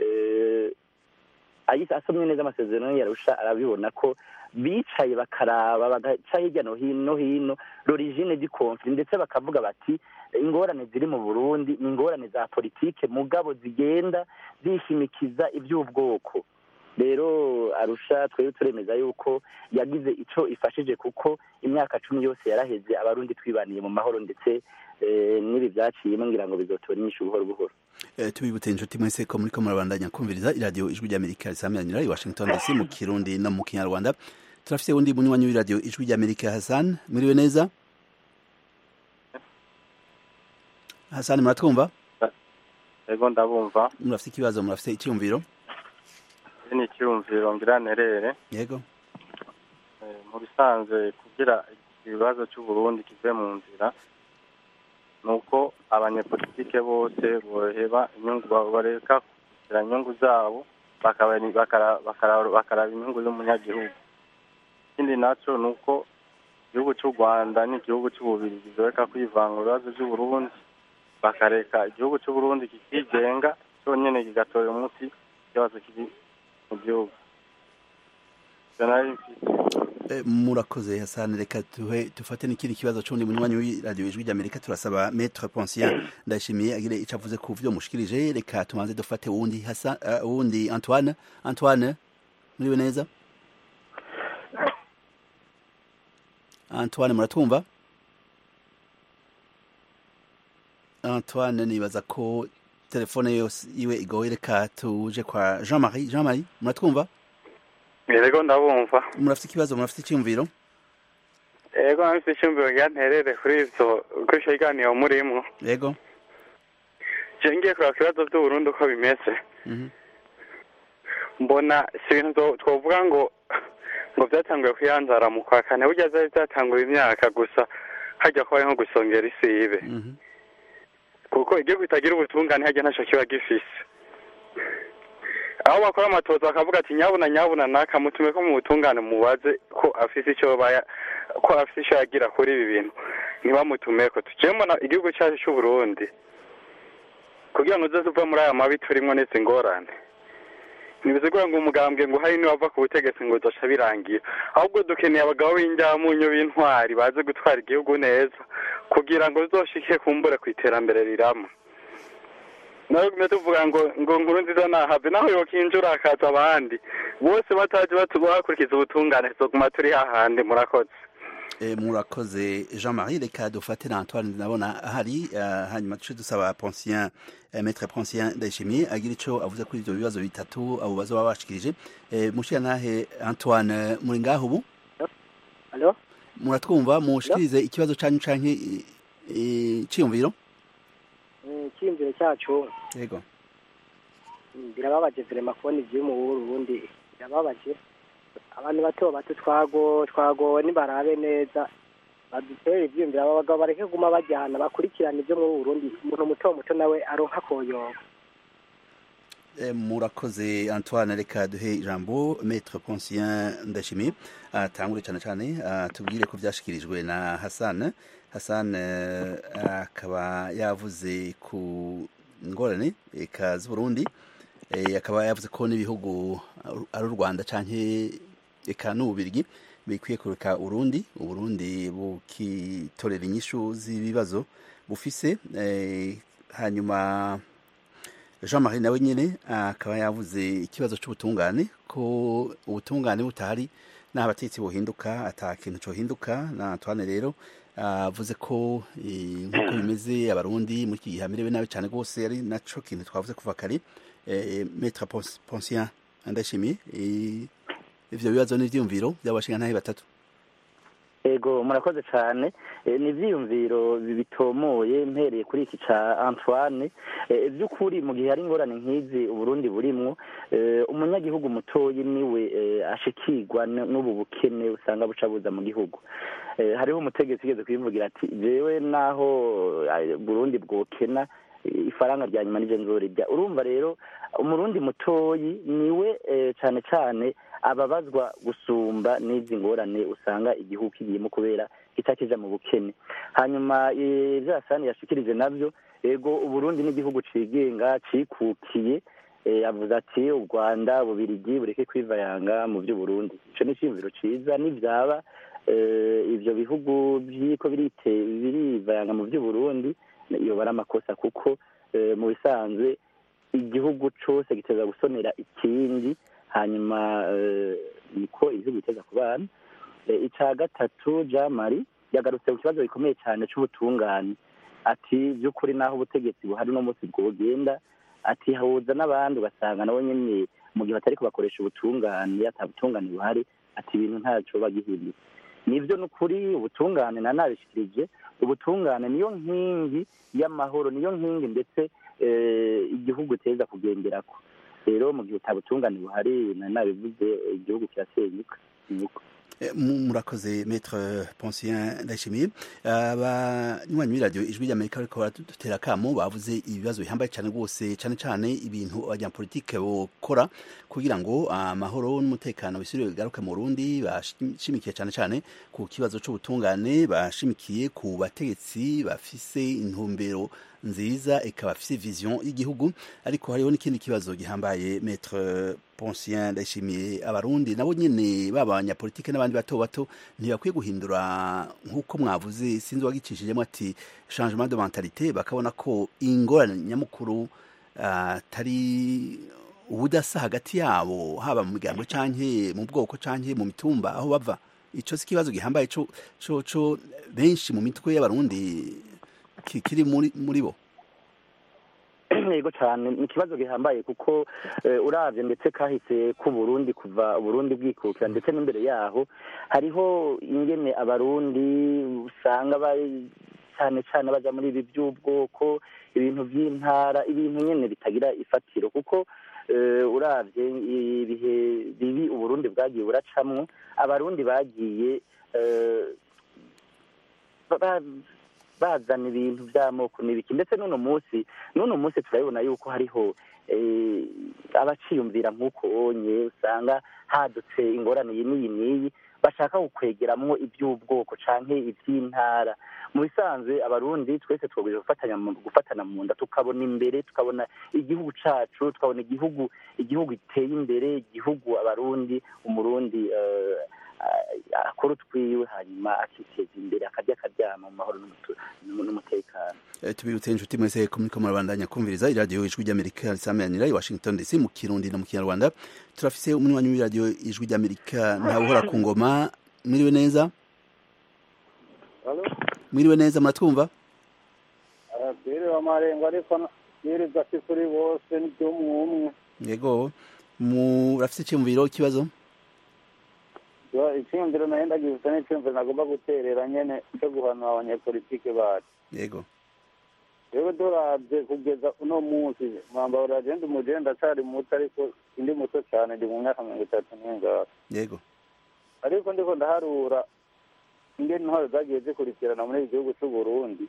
asomye neza amasezerano yarusha arabibona ko bicaye bakaraba bagaca hirya no hino hino l'origine y'ikofi ndetse bakavuga bati ingorane ziri mu burundi ni ingorane za politike mugabo zigenda zishimikiza iby'ubwoko rero arusha twebwe turemeza yuko yagize icyo ifashije kuko imyaka cumi yose yaraheze abarundi twibaniye mu mahoro ndetse n'ibi byaciyemo ngira ngo bizotora inyinshi buhoro buhoro tubibutse inshuti mwese ko muri ko murabandanya kumviriza iradiyo ijwi ry'amerika risamiranyira i washington dc mu kirundi no mu kinyarwanda turafite undi munywanyi w'iradiyo ijwi ry'amerika hasan mwiriwe neza hasan muratwumva yego ndabumva murafite ikibazo murafite icyumviro ni icyumviro ngira nerere yego mu bisanzwe kugira ibibazo cy'uburundi kive mu nzira ni uko abanyepolitike bose boheba inyungu bareka kugira inyungu zabo bakaraba inyungu z'umunyagihugu ikindi nacyo ni uko igihugu cy'u rwanda n'igihugu cy'ububirigi zoreka kwivanga mu bibazo by'uburundi bakareka igihugu cy'uburundi kikigenga cyonyine kigatora umuti ikibazo kiri mu gihugu murakoze hasani reka tuhe dufate n'ikindi kibazo c'undi munywanyi w'iradiyo ijwi ry'amerika turasaba maître pensien ndayishimiye agire ico avuze ku vyo mushikirije reka tumanze dufate wundi hasa uh, wundi antoine antoine muriwe neza antoine muratwumva antoine nibaza ko telefone yose iwe igoye reka tuje kwa jean marie jean marie muratwumva yego ndabumva murafite ikibazo murafite icyumviro yego nafite icyumviro nterere kuri ivyo kuri ico kiganiro murimwo yego je ngiye kuraba ku bibazo vy'uburundi uko bimeze Mhm. mbona si ibintu two- twovuga ngo ngo vyatanguye kwiyanzara mu kwa kane burya vyari vyatangura imyaka gusa hajya kubaye nko gusongera isibe Mhm. kuko igihugu kitagira ubutungane hajya ntaco kiba gifise aho bakora amatoza bakavuga ati nyabuna nyabuna naka mutume ko mu butungane mubaze ko afise ico baya ko afise ico yagira kuri ibi bintu ntibamutumeko tuje mbona igihugu cyacu c'uburundi kugira ngo uze uva muri aya mabi turimwo n'izi ngorane ntibizigura ngo umugambwe ngo hari niwava ku butegetsi ngo uzoca birangira ahubwo dukeneye abagabo b'injyamunyo b'intwari baze gutwara igihugu neza kugira ngo uzoshike kumbure ku iterambere rirama nawe gume tuvuga ngo ngo nkuru nziza nahave naho yokinjura hakaza abandi bose bataje bakurikiza ubutungane tuzoguma turi hahandi murakoze Eh, murakoze jean marie reka dufate na antoine ndabona ahari eh, hanyuma duce dusaba poncien eh, maître poncien ndayishimiye agira ico avuze kuri ivyo bibazo bitatu abo bazoba bashikirije eh, mushira nahe antoine muri ngaho ubu Alo? muratwumva mushikirize ikibazo canyu canke i- i- iciyumviro icyiyumviro cyacu yego mm, birababaje vrema kubona ivyo mu Burundi birababaje abantu bato bato twago twagowe nibarabe neza badutere ivyiyumviro aba bagabo bareke guma bajyana bakurikirana ivyo mu Burundi umuntu muto muto nawe aronka koyoba Eh, murakoze antoine reka duhe ijambo maître poncien ndashimiye atangure cyane cyane atubwire ko byashikirijwe na hassan hassan eh, akaba yavuze ku ngorane eka z'uburundi eh, akaba yavuze ko n'ibihugu ari u rwanda canke eka n'ububirigi bikwiye kureka urundi uburundi bukitorera inyishu z'ibibazo bufise eh, hanyuma jean marie nawe nyine akaba yavuze ikibazo cy'ubutungane ko ubutungane butahari n'aho abatetsi buhinduka ata kintu cyohinduka na antoine rero avuze ko eh, nk'uko bimeze abarundi muri iki gihe hamerewe nabi cyane rwose ari naco kintu twavuze kuva kare eh, maître Pons- poncien ndashimiye eh, ivyo bibazo n'ivyiyumviro by'abashingantahe batatu ego murakoze cyane Eh, ni ibyiyumviro bitomoye mpereye kuri iki ca antoine Eh, by'ukuri mu gihe hari ingorane nk'izi uburundi burimwo eh, umunyagihugu mutoyi niwe eh, ashikirwa n- n'ubu bukene usanga buca buza mu gihugu Eh, hariho umutegetsi ugeze kubivugira ati jewe naho eh, burundi bwokena eh, ifaranga rya nyuma nije nzorirya urumva rero umurundi mutoyi niwe eh, cane cane ababazwa gusumba n'izi ngorane usanga igihugu kigiyemo kubera kitakija mu bukene hanyuma eh, ivyo hasani yashikirije navyo ego uburundi n'igihugu cigenga cikukiye eh, avuze ati u rwanda bubirigi bureke kwivayanga mu vy'uburundi ico ni iciyumviro ciza nivyaba eh, ivyo bihugu vyiko birite birivayanga mu vy'uburundi yoba ari amakosa kuko eh, mu bisanzwe igihugu cose giteza gusonera ikindi hanyuma eh, niko igihugu giteza ku bana Eh, ica gatatu jean marie yagarutse ku kibazo gikomeye cyane c'ubutungane ati by'ukuri naho ubutegetsi buhari no munsi bwogenda ati hahuza n'abandi ugasanga nabo nyene mu gihe batariko bakoresha ubutungane ata butungane buhari ati ibintu ntaco bagihindutse nivyo n'ukuri ubutungane na nabishikirije ubutungane niyo nkingi y'amahoro niyo nkingi ndetse eh, igihugu teza kugenderako rero mu gihe utabutungane buhari na nabivuze igihugu kirasenyuka nuko Eh, mu- murakoze maître poncien ndayishimiye abanywanyi b'iradiyo ijwi ry'amerika bariko baradutera akamo bavuze ibibazo bihambaye cyane rwose cyane cyane ibintu abanyapolitike bokora kugira ngo amahoro n'umutekano bisubire bigaruke mu burundi bashimikiye cyane cyane ku kibazo c'ubutungane bashimikiye ku bategetsi bafise intumbero nziza ikaba afise vision y'igihugu ariko hariho n'ikindi kibazo gihambaye maître poncien ndayishimiye abarundi nabo nyene baba abanyapolitike n'abandi bato bato ntibakwiye guhindura nk'uko mwavuze sinzi wagicishijemo ati changement de mentalité bakabona ko ingorane nyamukuru atari ubudasa hagati yabo haba mu migambo canke mu bwoko canke mu mitumba aho bava ico si ikibazo gihambaye co co co benshi mu mitwe y'abarundi ki- kiri muri muri bo yego cyane ni ikibazo gihambaye kuko eh, uravye ndetse kahise ku Burundi kuva Burundi bwikukira ndetse n'imbere yaho hariho ingene abarundi usanga bari cyane cyane baja muri ibi by'ubwoko ibintu by'intara ibintu nyene bitagira ifatiro kuko eh, uravye ibihe bibi uburundi bwagiye buracamwo abarundi bagiye eh, ba- bazana ibintu by'amoko n'ibiki ndetse n'uno munsi n'uno munsi turabibona yuko hariho eh, abaciyumvira nk'uko onye usanga hadutse ingorane iyi n'iyi n'iyi bashaka gukwegeramwo iby'ubwoko canke iby'intara mu bisanzwe abarundi twese twagomba gufatanya mu- gufatana mu nda tukabona imbere tukabona igihugu cacu tukabona igihugu igihugu giteye imbere igihugu abarundi umurundi eh, ah, akora utwiwe hanyuma akiteza imbere akarya akaryama mu mahoro n'umutu- n'umutekano Eh, tubibutse inshuti mwese ko muriko murabandanya kumviriza iradiyo ijwi ry'amerika risameranira i washington dc mu kirundi no mu kinyarwanda turafise umunywanyi w'iradiyo ijwi ry'amerika ntawuhora ku ngoma mwiriwe neza mwiriwe neza muratwumva twiriwe amarengo ariko twiriza si kuri bose n'iby'umwe umwe yego murafise icyumviro ikibazo icyumviro nayo ndagifite n'icyumviro nagomba guterera nyene cyo guhanura abanyepolitike bacu yego rero durabye kugeza uno munsi mwambaro uragenda umugenda ndacari muto ariko sindi muto cyane ndi mu myaka mirongo itatu n'ingara yego ariko ndiko ndaharura ingene intwaro zagiye zikurikirana muri iki gihugu c'u Burundi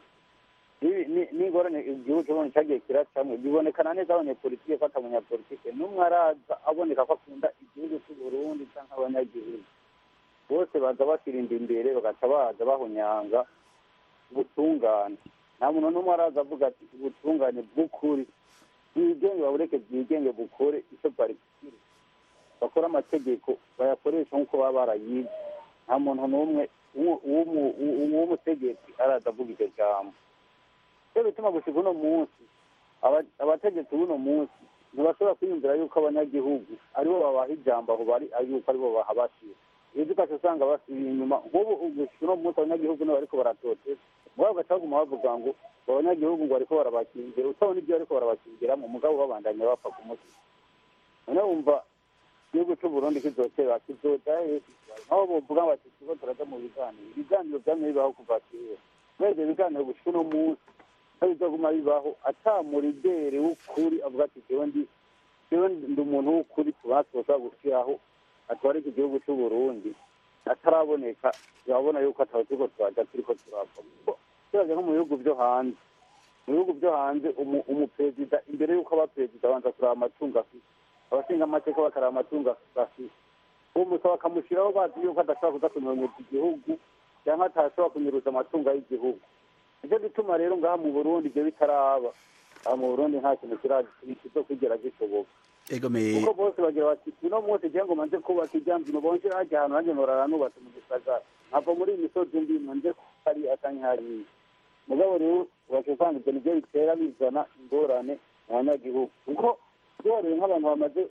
Ni- ni- n'ingorane igihugu cy'uburundi cyagiye kiracamwe bibonekana neza abanyepolitike ko atamunyapolitike n'umwe araza aboneka ko akunda igihugu cy'u Burundi canke abanyagihugu bose baza basirinda imbere bagaca baza bahunyanga ubutungane nta muntu n'umwe araza avuga ati ubutungane bw'ukuri bwigenge babureke bwigenge bukore icyo bwari gukira bakore amategeko bayakoresha nk'uko baba barayize nta muntu n'umwe w'u- w'umu- w'u- w'umutegetsi araza avuga iryo jambo rero bituma gushika uno munsi aba- abategetsi b'uno munsi ntibashobora kwiyumvira yuko abanyagihugu aribo babaha ijambo aho bari yuko aribo bahabashira iyo ukaca usanga basubiye inyuma nk'ubu gushika uno munsi abanyagihugu nibo bariko baratoteza mugabo ugaca baguma bavuga ngo abanyagihugu ngo bariko barabakingira utabona ibyo bariko barabakingiramo mugabo babandanya bapfa ku mutwe none wumva igihugu cy'u Burundi kizotera kizoja hesi aho bovuga bati turiko turaja mu biganiro ibiganiro vyamye bibaho kuva kera kubera ivyo biganiro gushika uno munsi ko bizoguma bibaho ata muridere w'ukuri avuga ati jewe ndi jewe ndi umuntu w'ukuri tubona twoshobora gushiraho atwara iki gihugu cy'u Burundi ataraboneka urabona yuko ataho turiko turaja turiko turava kuko turaja nko mu bihugu vyo hanze mu bihugu vyo hanze umu- umuperezida imbere y'uko aba perezida abanza kuraba amatungo afite abashinga amateka bakaraba amatungo afite uwo musaba bakamushyiraho bazi yuko adashobora kuza kunyonyeza igihugu cyangwa atashobora kunyuruza amatungo y'igihugu nicyo gituma rero ngaha mu burundi ibyo bitaraba aha mu burundi nta kintu kizo kwigera gishoboka egomeye kuko bose bagira bati uno munsi igihe ngo manze kubaka ijyambye bonje hajya ahantu nanjye norara nubatse mu gisagara nkava muri iyi misozi mbi nonje hari atanye hariya mugabo rero ubaca usanga ibyo nibyo bitera bizana ingorane mu banyagihugu kuko duhareye nk'abantu bamaze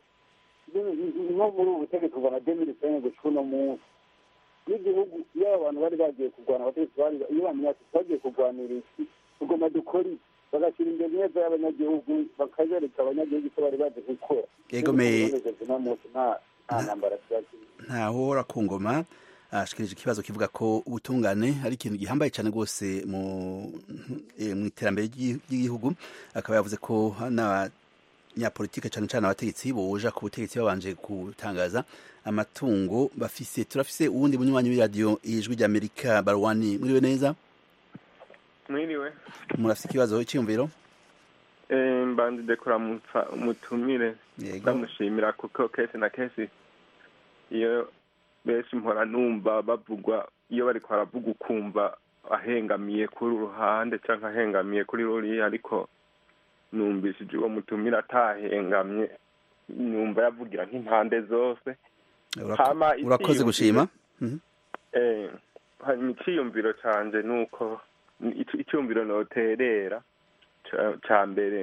nko muri ubu butegetsi kuva na demiri sene gushika uno munsi n'igihugu iyo abo bantu bari bagiye kurwana abategetsi bari iyo bamenya ati twagiye kurwanira iki tugomba dukora iki bagashyira imbere neza y'abanyagihugu bakabereka abanyagihugu icyo bari bazi gukora Egomeye. uno munsi nta nta ntambara kirakiri ntahora ku ngoma ashikirije ikibazo kivuga ko ubutungane ari ikintu gihambaye cyane rwose mu eh, mu iterambere ry'i- ry'igihugu akaba yavuze ko n'abanyapolitike cyane cyane abategetsi boja ku butegetsi babanje gutangaza amatungo bafise turafise uwundi munywanyi w'iradiyo ijwi ry'amerika barwani muriwe neza mwiriwe murafise ikibazo cyiyumviro Eh, mbandide kuramutsa umutumire Yego. ndamushimira kuko kenshi na kenshi iyo benshi mpora numva bavugwa iyo bariko baravuga ukumva ahengamiye kuri uruhande cyangwa ahengamiye kuri ruriya ariko numvishije uwo mutumire atahengamye numva yavugira nk'impande zose Urako- Hama urakoze icyiyumviro- gushima Mhm. Eh, hanyuma icyiyumviro canje ni uko ni- ic- icyumviro noterera ca- ca mbere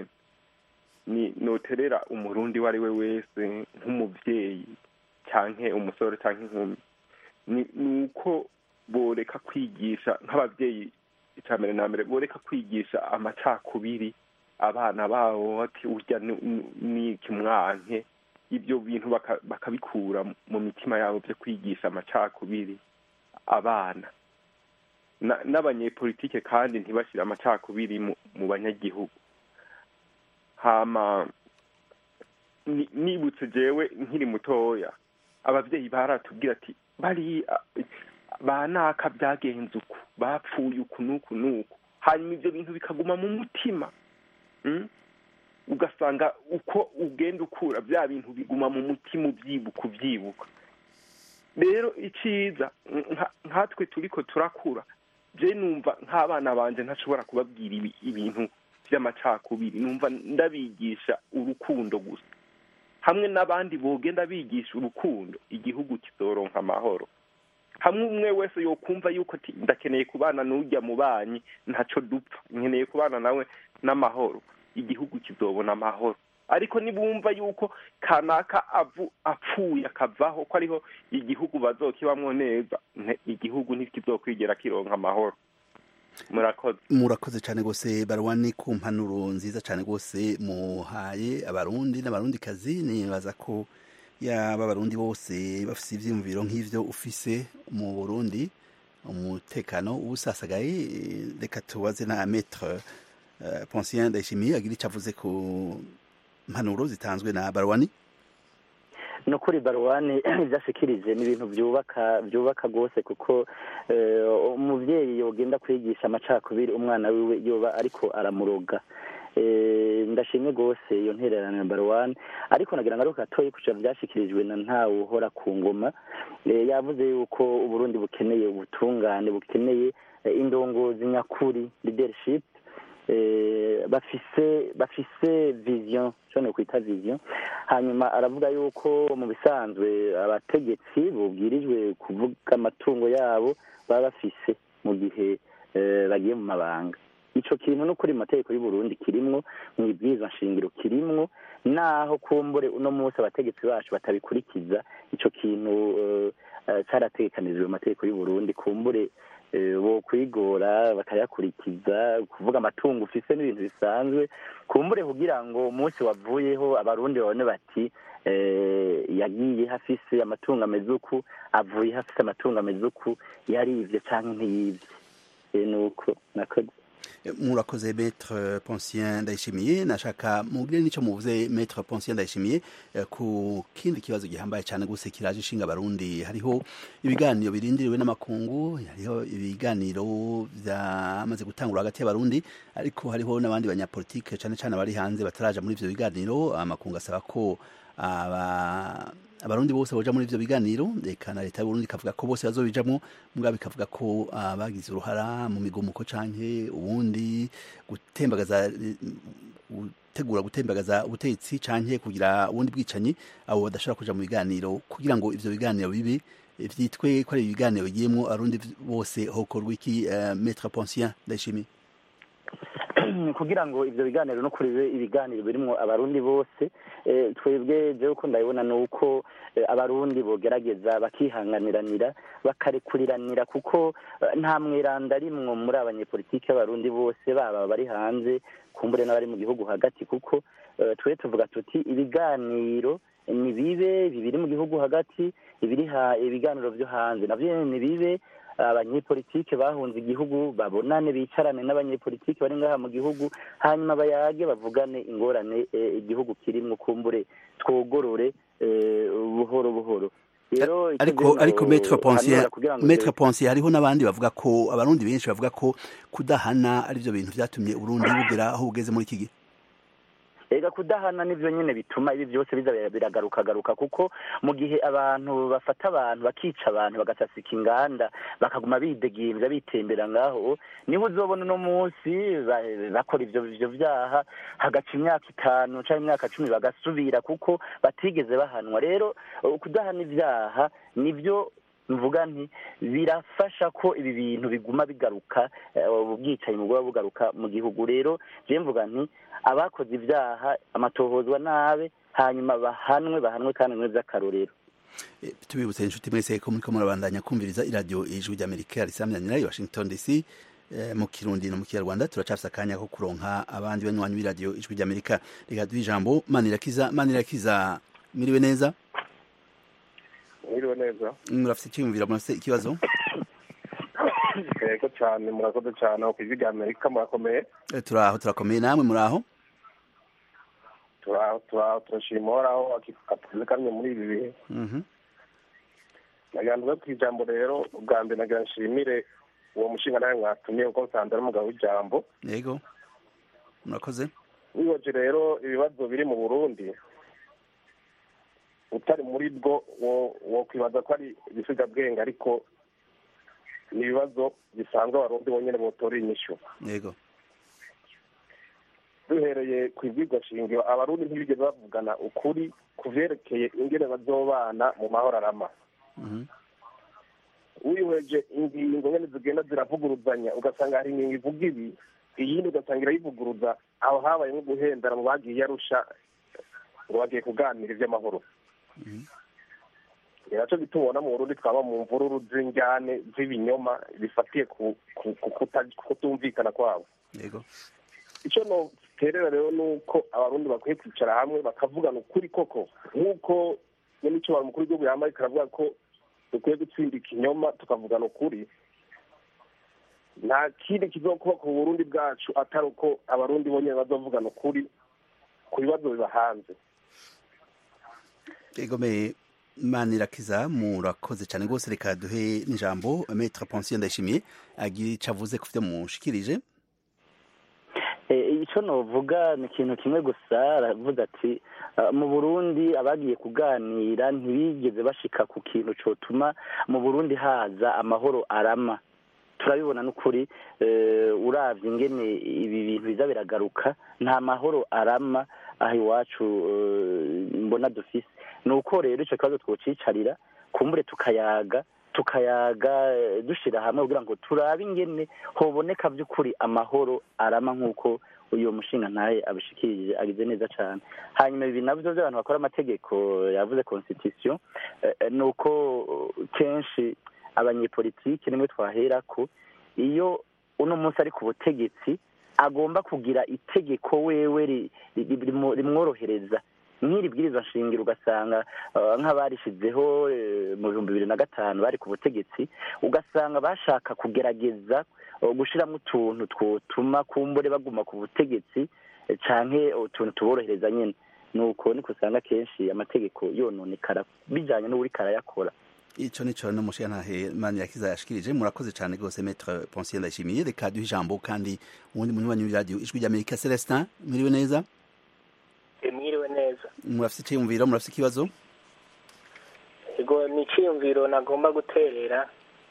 ni noterera umurundi uwo ari we wese nk'umuvyeyi canke umusore canke inkumi ni ni uko boreka kwigisha nk'abavyeyi ica mbere na mbere boreka kwigisha amacakubiri abana babo ati urya ni ikimwanke ibyo bintu bakabikura mu mitima yabo byo kwigisha amacakubiri abana n'abanyepolitike kandi ntibashyire amacakubiri mu banyagihugu hama nibutse jewe nkiri mutoya ababyeyi baratubwira ati bari banaka byagenze uku bapfuye uku n'uku n'uku hanyuma ibyo bintu bikaguma mu mutima ugasanga uko ugenda ukura bya bintu biguma mu mutima ubyibuka ubyibuka rero icyiza nkatwe turi ko turakura je numva nk'abana banje ntashobora kubabwira ibintu by'amacakubiri numva ndabigisha urukundo gusa hamwe n'abandi bogenda bigisha urukundo igihugu kizoronka amahoro hamwe umwe wese yokumva yuko ndakeneye kubana n'ujya mu banyi ntacyo dupfa nkeneye kubana nawe n'amahoro igihugu kizobona amahoro ariko nibumva yuko kanaka apfuye akavaho ko ariho igihugu bazokibamwo neza igihugu ntikizokwigera kironka amahoro murakoze murakoze cyane rwose barwani ku mpanuro nziza cyane rwose muhaye abarundi n'abarundikazi nibaza ko yaba abarundi bose bafite ibyiyumviro nk'ibyo ufise mu burundi umutekano ubusasagaye reka tubaze na metre Ponsien Ndayishimiye agira icyo avuze ku mpanuro zitanzwe na Barwani no kuri Barwani ibyashikirije ni ibintu byubaka byubaka rwose kuko umubyeyi yogenda kwigisha amacakubiri umwana wiwe yoba ariko aramuroga ndashimye rwose iyo ntererano ya Barwani ariko nagira ngo ari gatoya kuca byashyikirijwe na ntawe uhora ku ngoma yavuze yuko uburundi bukeneye ubutungane bukeneye indongozi nyakuri leadership bafise bafise vision cyo kwita vision hanyuma aravuga yuko mu bisanzwe abategetsi bubwirijwe kuvuga amatungo yabo baba bafise mu gihe bagiye mu mabanga ico kintu no kuri mategeko y'u Burundi kirimwo mu ibwirizwa nshingiro kirimwo naho kumbure uno munsi abategetsi bacu batabikurikiza ico kintu cyarategekanijwe mu mategeko y'u Burundi kumbure bo kwigora bakayakurikiza kuvuga amatungo ufise n'ibintu bisanzwe kumbure kugira ngo umunsi wavuyeho abarundi babone bati yagiye hafise amatungo ameze uku avuye hafise amatungo ameze uku yarivye canke ntiyivye nuko nakoze murakoze maître Poncien Ndayishimiye nashaka mubwire nico muvuze maître Poncien Ndayishimiye ku kindi kibazo gihambaye cyane gose kiraje ishinga abarundi hariho ibiganiro birindiriwe n'amakungu hariho ibiganiro byamaze gutangura hagati y'abarundi ariko hariho n'abandi banyapolitike cyane cyane bari hanze bataraja muri ivyo biganiro amakungu asaba ko aba abarundi bose boja muri ivyo biganiro eka na leta y'uburundi ikavuga ko bose bazobijamwo mugabo ikavuga ko abagize uruhara mu migomuko canke ubundi gutembagaza gutegura gutembagaza ubutegetsi canke kugira ubundi bwicanyi abo badashobora kuja mu biganiro kugira ngo ivyo biganiro bibe vyitwe ko ari ibiganiro bigiyemwo abarundi bose hokorwa iki uh, maître Poncien ndayishimiye kugira ngo ivyo biganiro no kuri ibiganiro birimwo abarundi bose twebwe jewe uko ndabibona ni uko abarundi bogerageza bakihanganiranira bakarekuriranira kuko nta mweranda arimwo muri abanyepolitike b'abarundi bose baba bari hanze kumbure n'abari mu gihugu hagati kuko twe tuvuga tuti ibiganiro ni bibe bibiri mu gihugu hagati ibiri ibiganiro vyo hanze navyo ni bibe abanyepolitike bahunze igihugu babonane bicarane n'abanyepolitike bari ngaha mu gihugu hanyuma bayage bavugane ingorane igihugu kirimwo kumbure twogorore buhoro buhoro ariko ariko maître Poncier maître Poncier hariho n'abandi bavuga ko abarundi benshi bavuga ko kudahana ari byo bintu vyatumye Burundi bugera aho bugeze muri iki gihe ega kudahana nivyo nyene bituma ibi byose biza biragaruka garuka kuko mu gihe abantu bafata abantu bakica abantu bagasasika inganda bakaguma bidegimvya bitembera ngaho niho uzobona uno munsi bakora ivyo ivyo vyaha hagaca imyaka itanu canke imyaka cumi bagasubira kuko batigeze bahanwa rero kudahana ivyaha nivyo mvuga nti birafasha ko ibi bintu biguma bigaruka ubwicanyi buguma bugaruka mu gihugu rero je mvuga nti abakoze ibyaha amatohozwa nabe hanyuma bahanwe bahanwe kandi mwe by'akarorero tubibutse inshuti mwese ko muriko murabandanya kumviriza iradiyo ijwi ry'amerika risamyanira i washington dc mu kirundi no mu kinyarwanda turacafise akanya ko kuronka abandi banywanyi b'iradiyo ijwi ry'amerika reka duhe ijambo manirakiza manirakiza mwiriwe neza mwiriwe neza murafise icyiyumviro murafise ikibazo yego cyane murakoze cyane aho ku ijwi ry'amerika murakomeye turaho turakomeye namwe muraho turaho turaho turashima uhoraho akazi kamwe muri ibi bihe nagira ngo ku ijambo rero ubwa mbere nagira nshimire uwo mushinga nawe mwatumiye kuko nsanze ari umugabo w'ijambo yego murakoze wibaje rero ibibazo biri mu burundi utari muri bwo wo kwibaza ko ari ibisigabwenge ariko ni ibibazo bisanzwe abarundi bonyine botora inyishu yego duhereye ku ibwirwa shingiro abarundi ntibigeze bavugana ukuri ku vyerekeye ingene bazobana mu mahoro arama wihweje ingingo nyene zigenda ziravuguruzanya ugasanga hari ingingo ivuga ibi iyindi ugasanga irayivuguruza aho habaye nko guhendera mu bagiye yarusha ngo bagiye kuganira ivy'amahoro naco gitubona mu burundi twaba mu mvururu z'injyane z'ibinyoma bifatiye ku kutumvikana kwabo yego icyo noterera rero ni uko abarundi bakwiye kwicara hamwe bakavugana ukuri koko nk'uko nyamicyo mukuru w'igihugu yambaye karavuga ko dukwiye gutsinda ikinyoma tukavugana ukuri nta kindi kizokuba ku burundi bwacu atari uko abarundi bonyine bazovugana ukuri ku bibazo biba hanze egomeye manirakiza murakoze cyane rwose reka duhe n'ijambo metre pension ndayishimiye agira icyo avuze ku byo mushikirije icyo novuga ni ikintu kimwe gusa aravuga ati mu burundi abagiye kuganira ntibigeze bashika ku kintu cyotuma mu burundi haza amahoro arama turabibona n'ukuri urabye ingene ibi bintu biza biragaruka nta mahoro arama aha iwacu mbona dufise ni uko rero icyo kibazo twocicarira kumbure tukayaga tukayaga dushyira hamwe kugira ngo turabe ingene hoboneka by'ukuri amahoro arama nk'uko uyu mushinga ntaye abishikirije agize neza cyane hanyuma ibi nabyo by'abantu bakora amategeko yavuze constitution ni uko kenshi abanyepolitiki nimwe twahera ko iyo uno munsi ari ku butegetsi agomba kugira itegeko wewe rimworohereza nk'iri bwirizwa nshingiro ugasanga nk'abarishizeho mu bihumbi bibiri na gatanu bari ku butegetsi ugasanga bashaka kugerageza gushyiramo utuntu twotuma kumbure baguma ku butegetsi canke utuntu tuborohereza nyine ni uko niko usanga kenshi amategeko yononekara bijyanye n'uri karayakora ico nico no mushiya ntahe mani yakiza yashikirije murakoze cyane rwose maître Ponsier ndashimiye reka duhe ijambo kandi uwundi munywanyi w'iradiyo ijwi ry'Amerika Celestin mwiriwe neza mwiriwe neza murafite icyiyumviro murafite ikibazo ego ni icyiyumviro nagomba guterera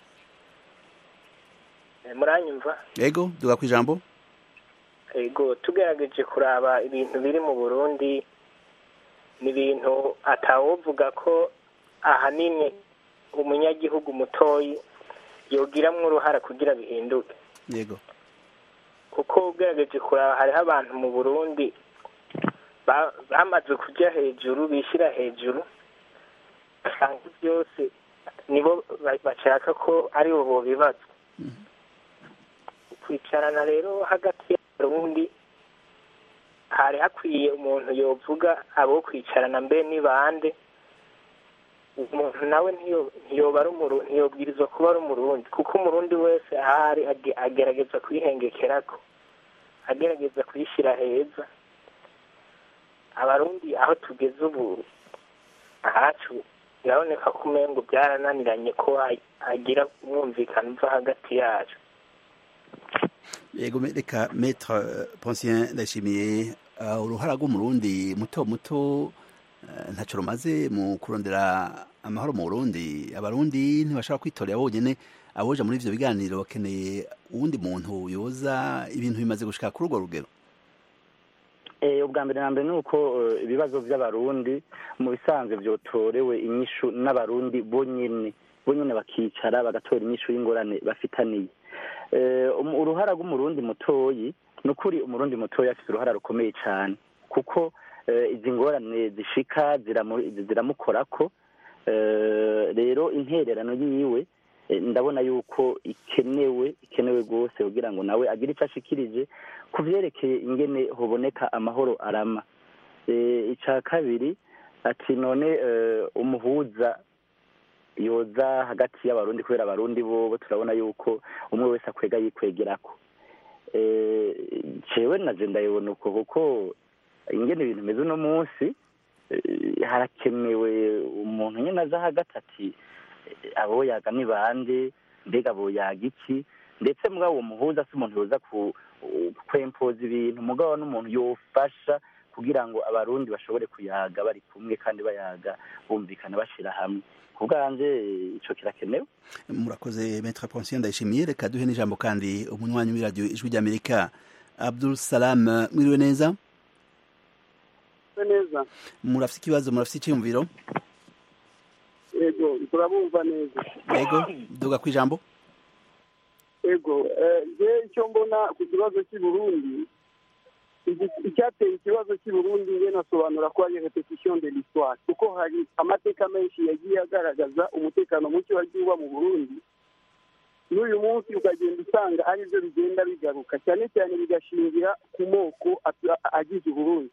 muranyumva ego duga ku ijambo ego tugerageje kuraba ibintu biri mu burundi ni ibintu atawovuga ko ahanini umunyagihugu mutoyi yogiramwo uruhara kugira bihinduke yego kuko ugerageje kuraba hariho abantu mu burundi bamaze kujya hejuru bishyira hejuru usanga byose nibo bashaka ko ari bo bibazo kwicarana rero hagati y'abarundi hari hakwiye umuntu yovuga abo kwicarana mbe ni bande umuntu nawe ntiyoba ari umurundi ntiyobwirizwa kuba ari umurundi kuko umurundi wese ahari agerageza kuyihengekerako agerageza kuyishyira heza abarundi aho tugeze ubu ahacu biraboneka ko umengo byarananiranye ko hagira umwumvikano uva hagati yacu yego reka maître Poncien ndashimiye uruhara rw'umurundi muto muto ntacyo rumaze mu kurondera amahoro mu burundi abarundi ntibashobora kwitorera bonyine aboja muri ivyo biganiro bakeneye uwundi muntu yoza ibintu bimaze gushika kuri urwo rugero ubwa mbere na mbere ni uko ibibazo by'abarundi mu bisanzwe byotorewe inyishu n'abarundi bonyine bonyine bakicara bagatora inyishu y'ingorane bafitaniye uruhara rw'umurundi mutoyi ni ukuri umurundi mutoyi afite uruhara rukomeye cyane kuko izi ngorane zishika ziramukorako rero intererano yiwe eh, ndabona yuko ikenewe ikenewe rwose kugira ngo nawe agire icyo ashikirije ku vyerekeye ingene hoboneka amahoro arama Eh, ica kabiri ati none eh, umuhuza yoza hagati y'abarundi kubera abarundi bobo turabona yuko umwe wese akwega yikwegerako Eh, jewe naje ndayibona uko kuko ingene ibintu bimeze uno munsi eh, harakenewe umuntu nyine aza hagati ati eh, abo yaga ni bande mbega abo yaga iki ndetse mugabo uwo muhuza si umuntu yoza ku kwempoza ibintu mugabo n'umuntu yofasha kugira ngo abarundi bashobore kuyaga bari kumwe kandi bayaga bumvikana bashira hamwe ku bwanje ico kirakenewe murakoze metre ponsiyo ndayishimiye reka duhe n'ijambo kandi umunywanyi w'iradiyo ijwi ry'amerika abdul salam mwiriwe neza neza murafite ikibazo murafite icyiyumviro ego turabumva neza yego duga ku ijambo ego je icyo mbona ku kibazo cy'i burundi igi- icyateye ikibazo cy'i burundi nge nasobanura ko ari repetition de l'histoire kuko hari amateka menshi yagiye agaragaza umutekano muke wagiye uba mu burundi n'uyu munsi ukagenda usanga ari byo bigenda bigaruka cyane cyane bigashingira ku moko atu- agize uburundi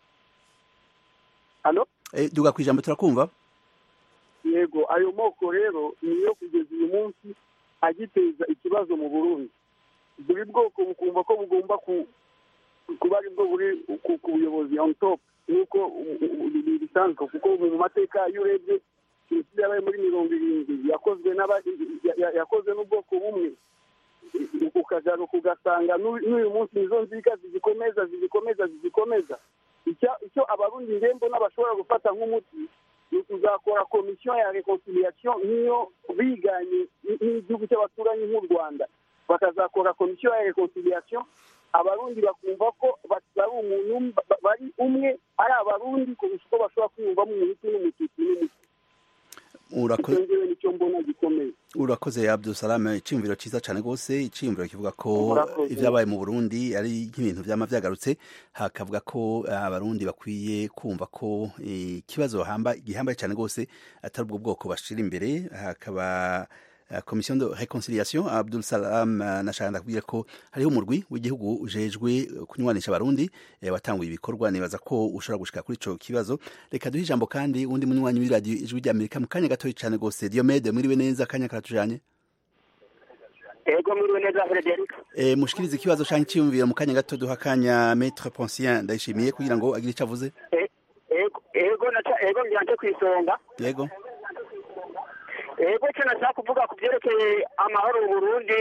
hano Eh, duga ku ijambo turakumva yego ayo moko rero niyo kugeza uyu munsi agiteza ikibazo mu burundi buri bwoko bukumva ko bugomba ku- kuba ari bwo buri ku ku buyobozi on top nk'uko u- u- u- bisanzwe kuko mu mateka iyo urebye jenoside yabaye muri mirongo irindwi yakozwe n'aba- ya- ya- yakozwe n'ubwoko bumwe ukagaruka ugasanga n'u- n'uyu munsi nizo nzika zigikomeza zigikomeza zigikomeza icyo- icyo abarundi ngembo n'abashobora gufata nk'umuti ni ukuzakora komisiyo ya reconciliation nk'iyo biganye n- n'igihugu cy'abaturanyi nk'u rwanda bakazakora komisiyo ya reconciliation abarundi bakumva ko bari umuntu umwe- ba- bari umwe ari abarundi kurusha uko bashobora kwiyumvamo umuhutu n'umututsi n'umutu Urakoze- icyo ngewe nicyo mbona gikomeye urakoze abdul salam icyiyumviro cyiza cyane rwose icyiyumviro kivuga ko Murakoze. ibyabaye mu burundi ari nk'ibintu byama byagarutse hakavuga ko eh, abarundi bakwiye kumva ko eh, ikibazo hamba- gihambaye cyane rwose atari ubwo bwoko bashira imbere hakaba eh, komisiyo de reconciliation abdul salam eh, nashaka ndakubwira ko hariho umurwi w'igihugu ujejwe kunywanisha abarundi eh, watanguye ibikorwa nibaza ko ushobora gushika kuri ico kibazo reka duhe ijambo kandi undi munywanyi w'iradiyo ijwi ry'amerika mu kanya gatoya cyane rwose diomede mwiriwe neza akanya karatujanye ego mwiriwe neza frederic e, mushikirize ikibazo canke iciyumviro mu kanya gato duha akanya maître Poncien ndayishimiye kugira ngo agire ico avuze ego ego naca ego mbyanze ku isonga yego ego cyo nashaka kuvuga ku byerekeye amahoro mu burundi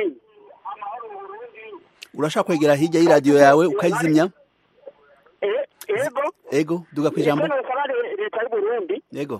urashaka kwegera hirya y'iradiyo yawe ukayizimya E- ego ego duga ku ijambo ego nasaba le- leta y'u burundi yego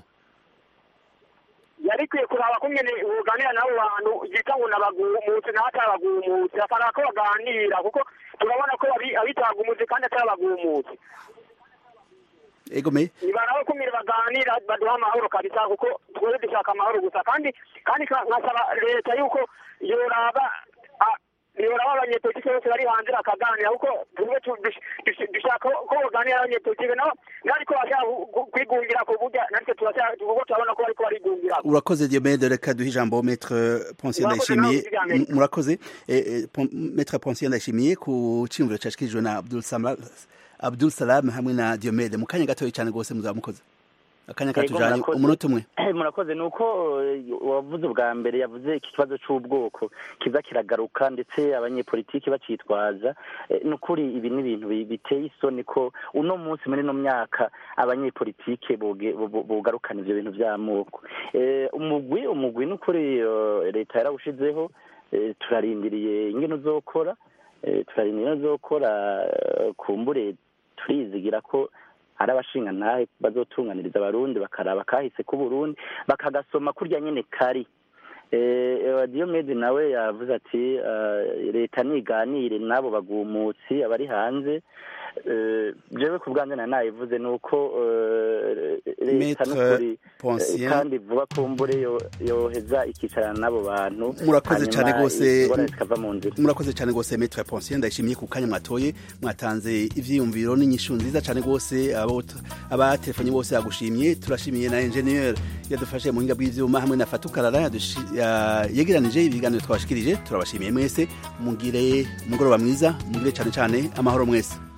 yari ikwiye kuraba ko nyene buganira n'abo bantu yita ngo nabagumutse naho atabagumutse akaraba ko baganira kuko turabona ko abi- abitagumutse kandi atabagumutse ego me nibaraho kumira baganira baduha amahoro kabisa kuko twese dushaka amahoro gusa kandi kandi ka- nkasaba leta yuko yoraba a- yoraba abanyepolitike bose bari hanze bakaganira kuko tumwe tu- dush- dush- dushaka ko baganira abanyepolitike nabo nariko bashaka ku- ku- kwigungira ku burya natwe turashaka kuko turabona ko bariko barigungira urakoze diomede reka duhe ijambo maître Poncien Murakoze ndayishimiye nawe ijambo Amerika. M- murakoze e, e, Pon- maître Poncien ndayishimiye ku ciyumviro cashikirijwe na Abdul Salam Abdul Salam hamwe na diomede mu kanya gatoya cyane rwose muzaba mukoze akanya Yego, katujanye murakoze. umunota umwe murakoze ni uko eh, wavuze ubwa mbere yavuze iki kibazo cy'ubwoko kiza kiragaruka ndetse abanyepolitiki bacitwaza Eh, ni ukuri ibi ni ibintu bi- biteye isoni ko uno munsi muri ino myaka abanyepolitike boge- bo- bo- bogarukana ivyo bintu vy'amoko Eh, umugwi umugwi ni ukuri eh, leta yarawushizeho eh, turarindiriye ingene uzokora Eh, turarindiriye ingene uzokora eh, kumbure turizigira ko ari abashinga ntahe bazotunganiriza abarundi bakaraba kahise k'uburundi bakagasoma kurya nyene kari Eh, Diyomedi nawe yavuze ati eh, leta niganire n'abo bagumutsi abari hanze Eh, jewe ku bwanjye na nayivuze ni uko eh, leta Maître n'ukuri Poncien. eh, kandi vuba kumbure yo- yoheza ikicarana n'abo bantu murakoze hanyuma cyane rwose ingorane zikava mu nzira murakoze cyane rwose maître Poncien ndayishimiye ku kanya mwatoye mwatanze ivyiyumviro n'inyishu nziza cyane rwose abo abatelefonye bose yagushimiye turashimiye na ingenieur yadufashe mu buhinga bw'ivyuma hamwe na fatukarara yegeranije ibiganiro twabashikirije turabashimiye mwese mugire umugoroba mwiza mugire cane cane amahoro mwese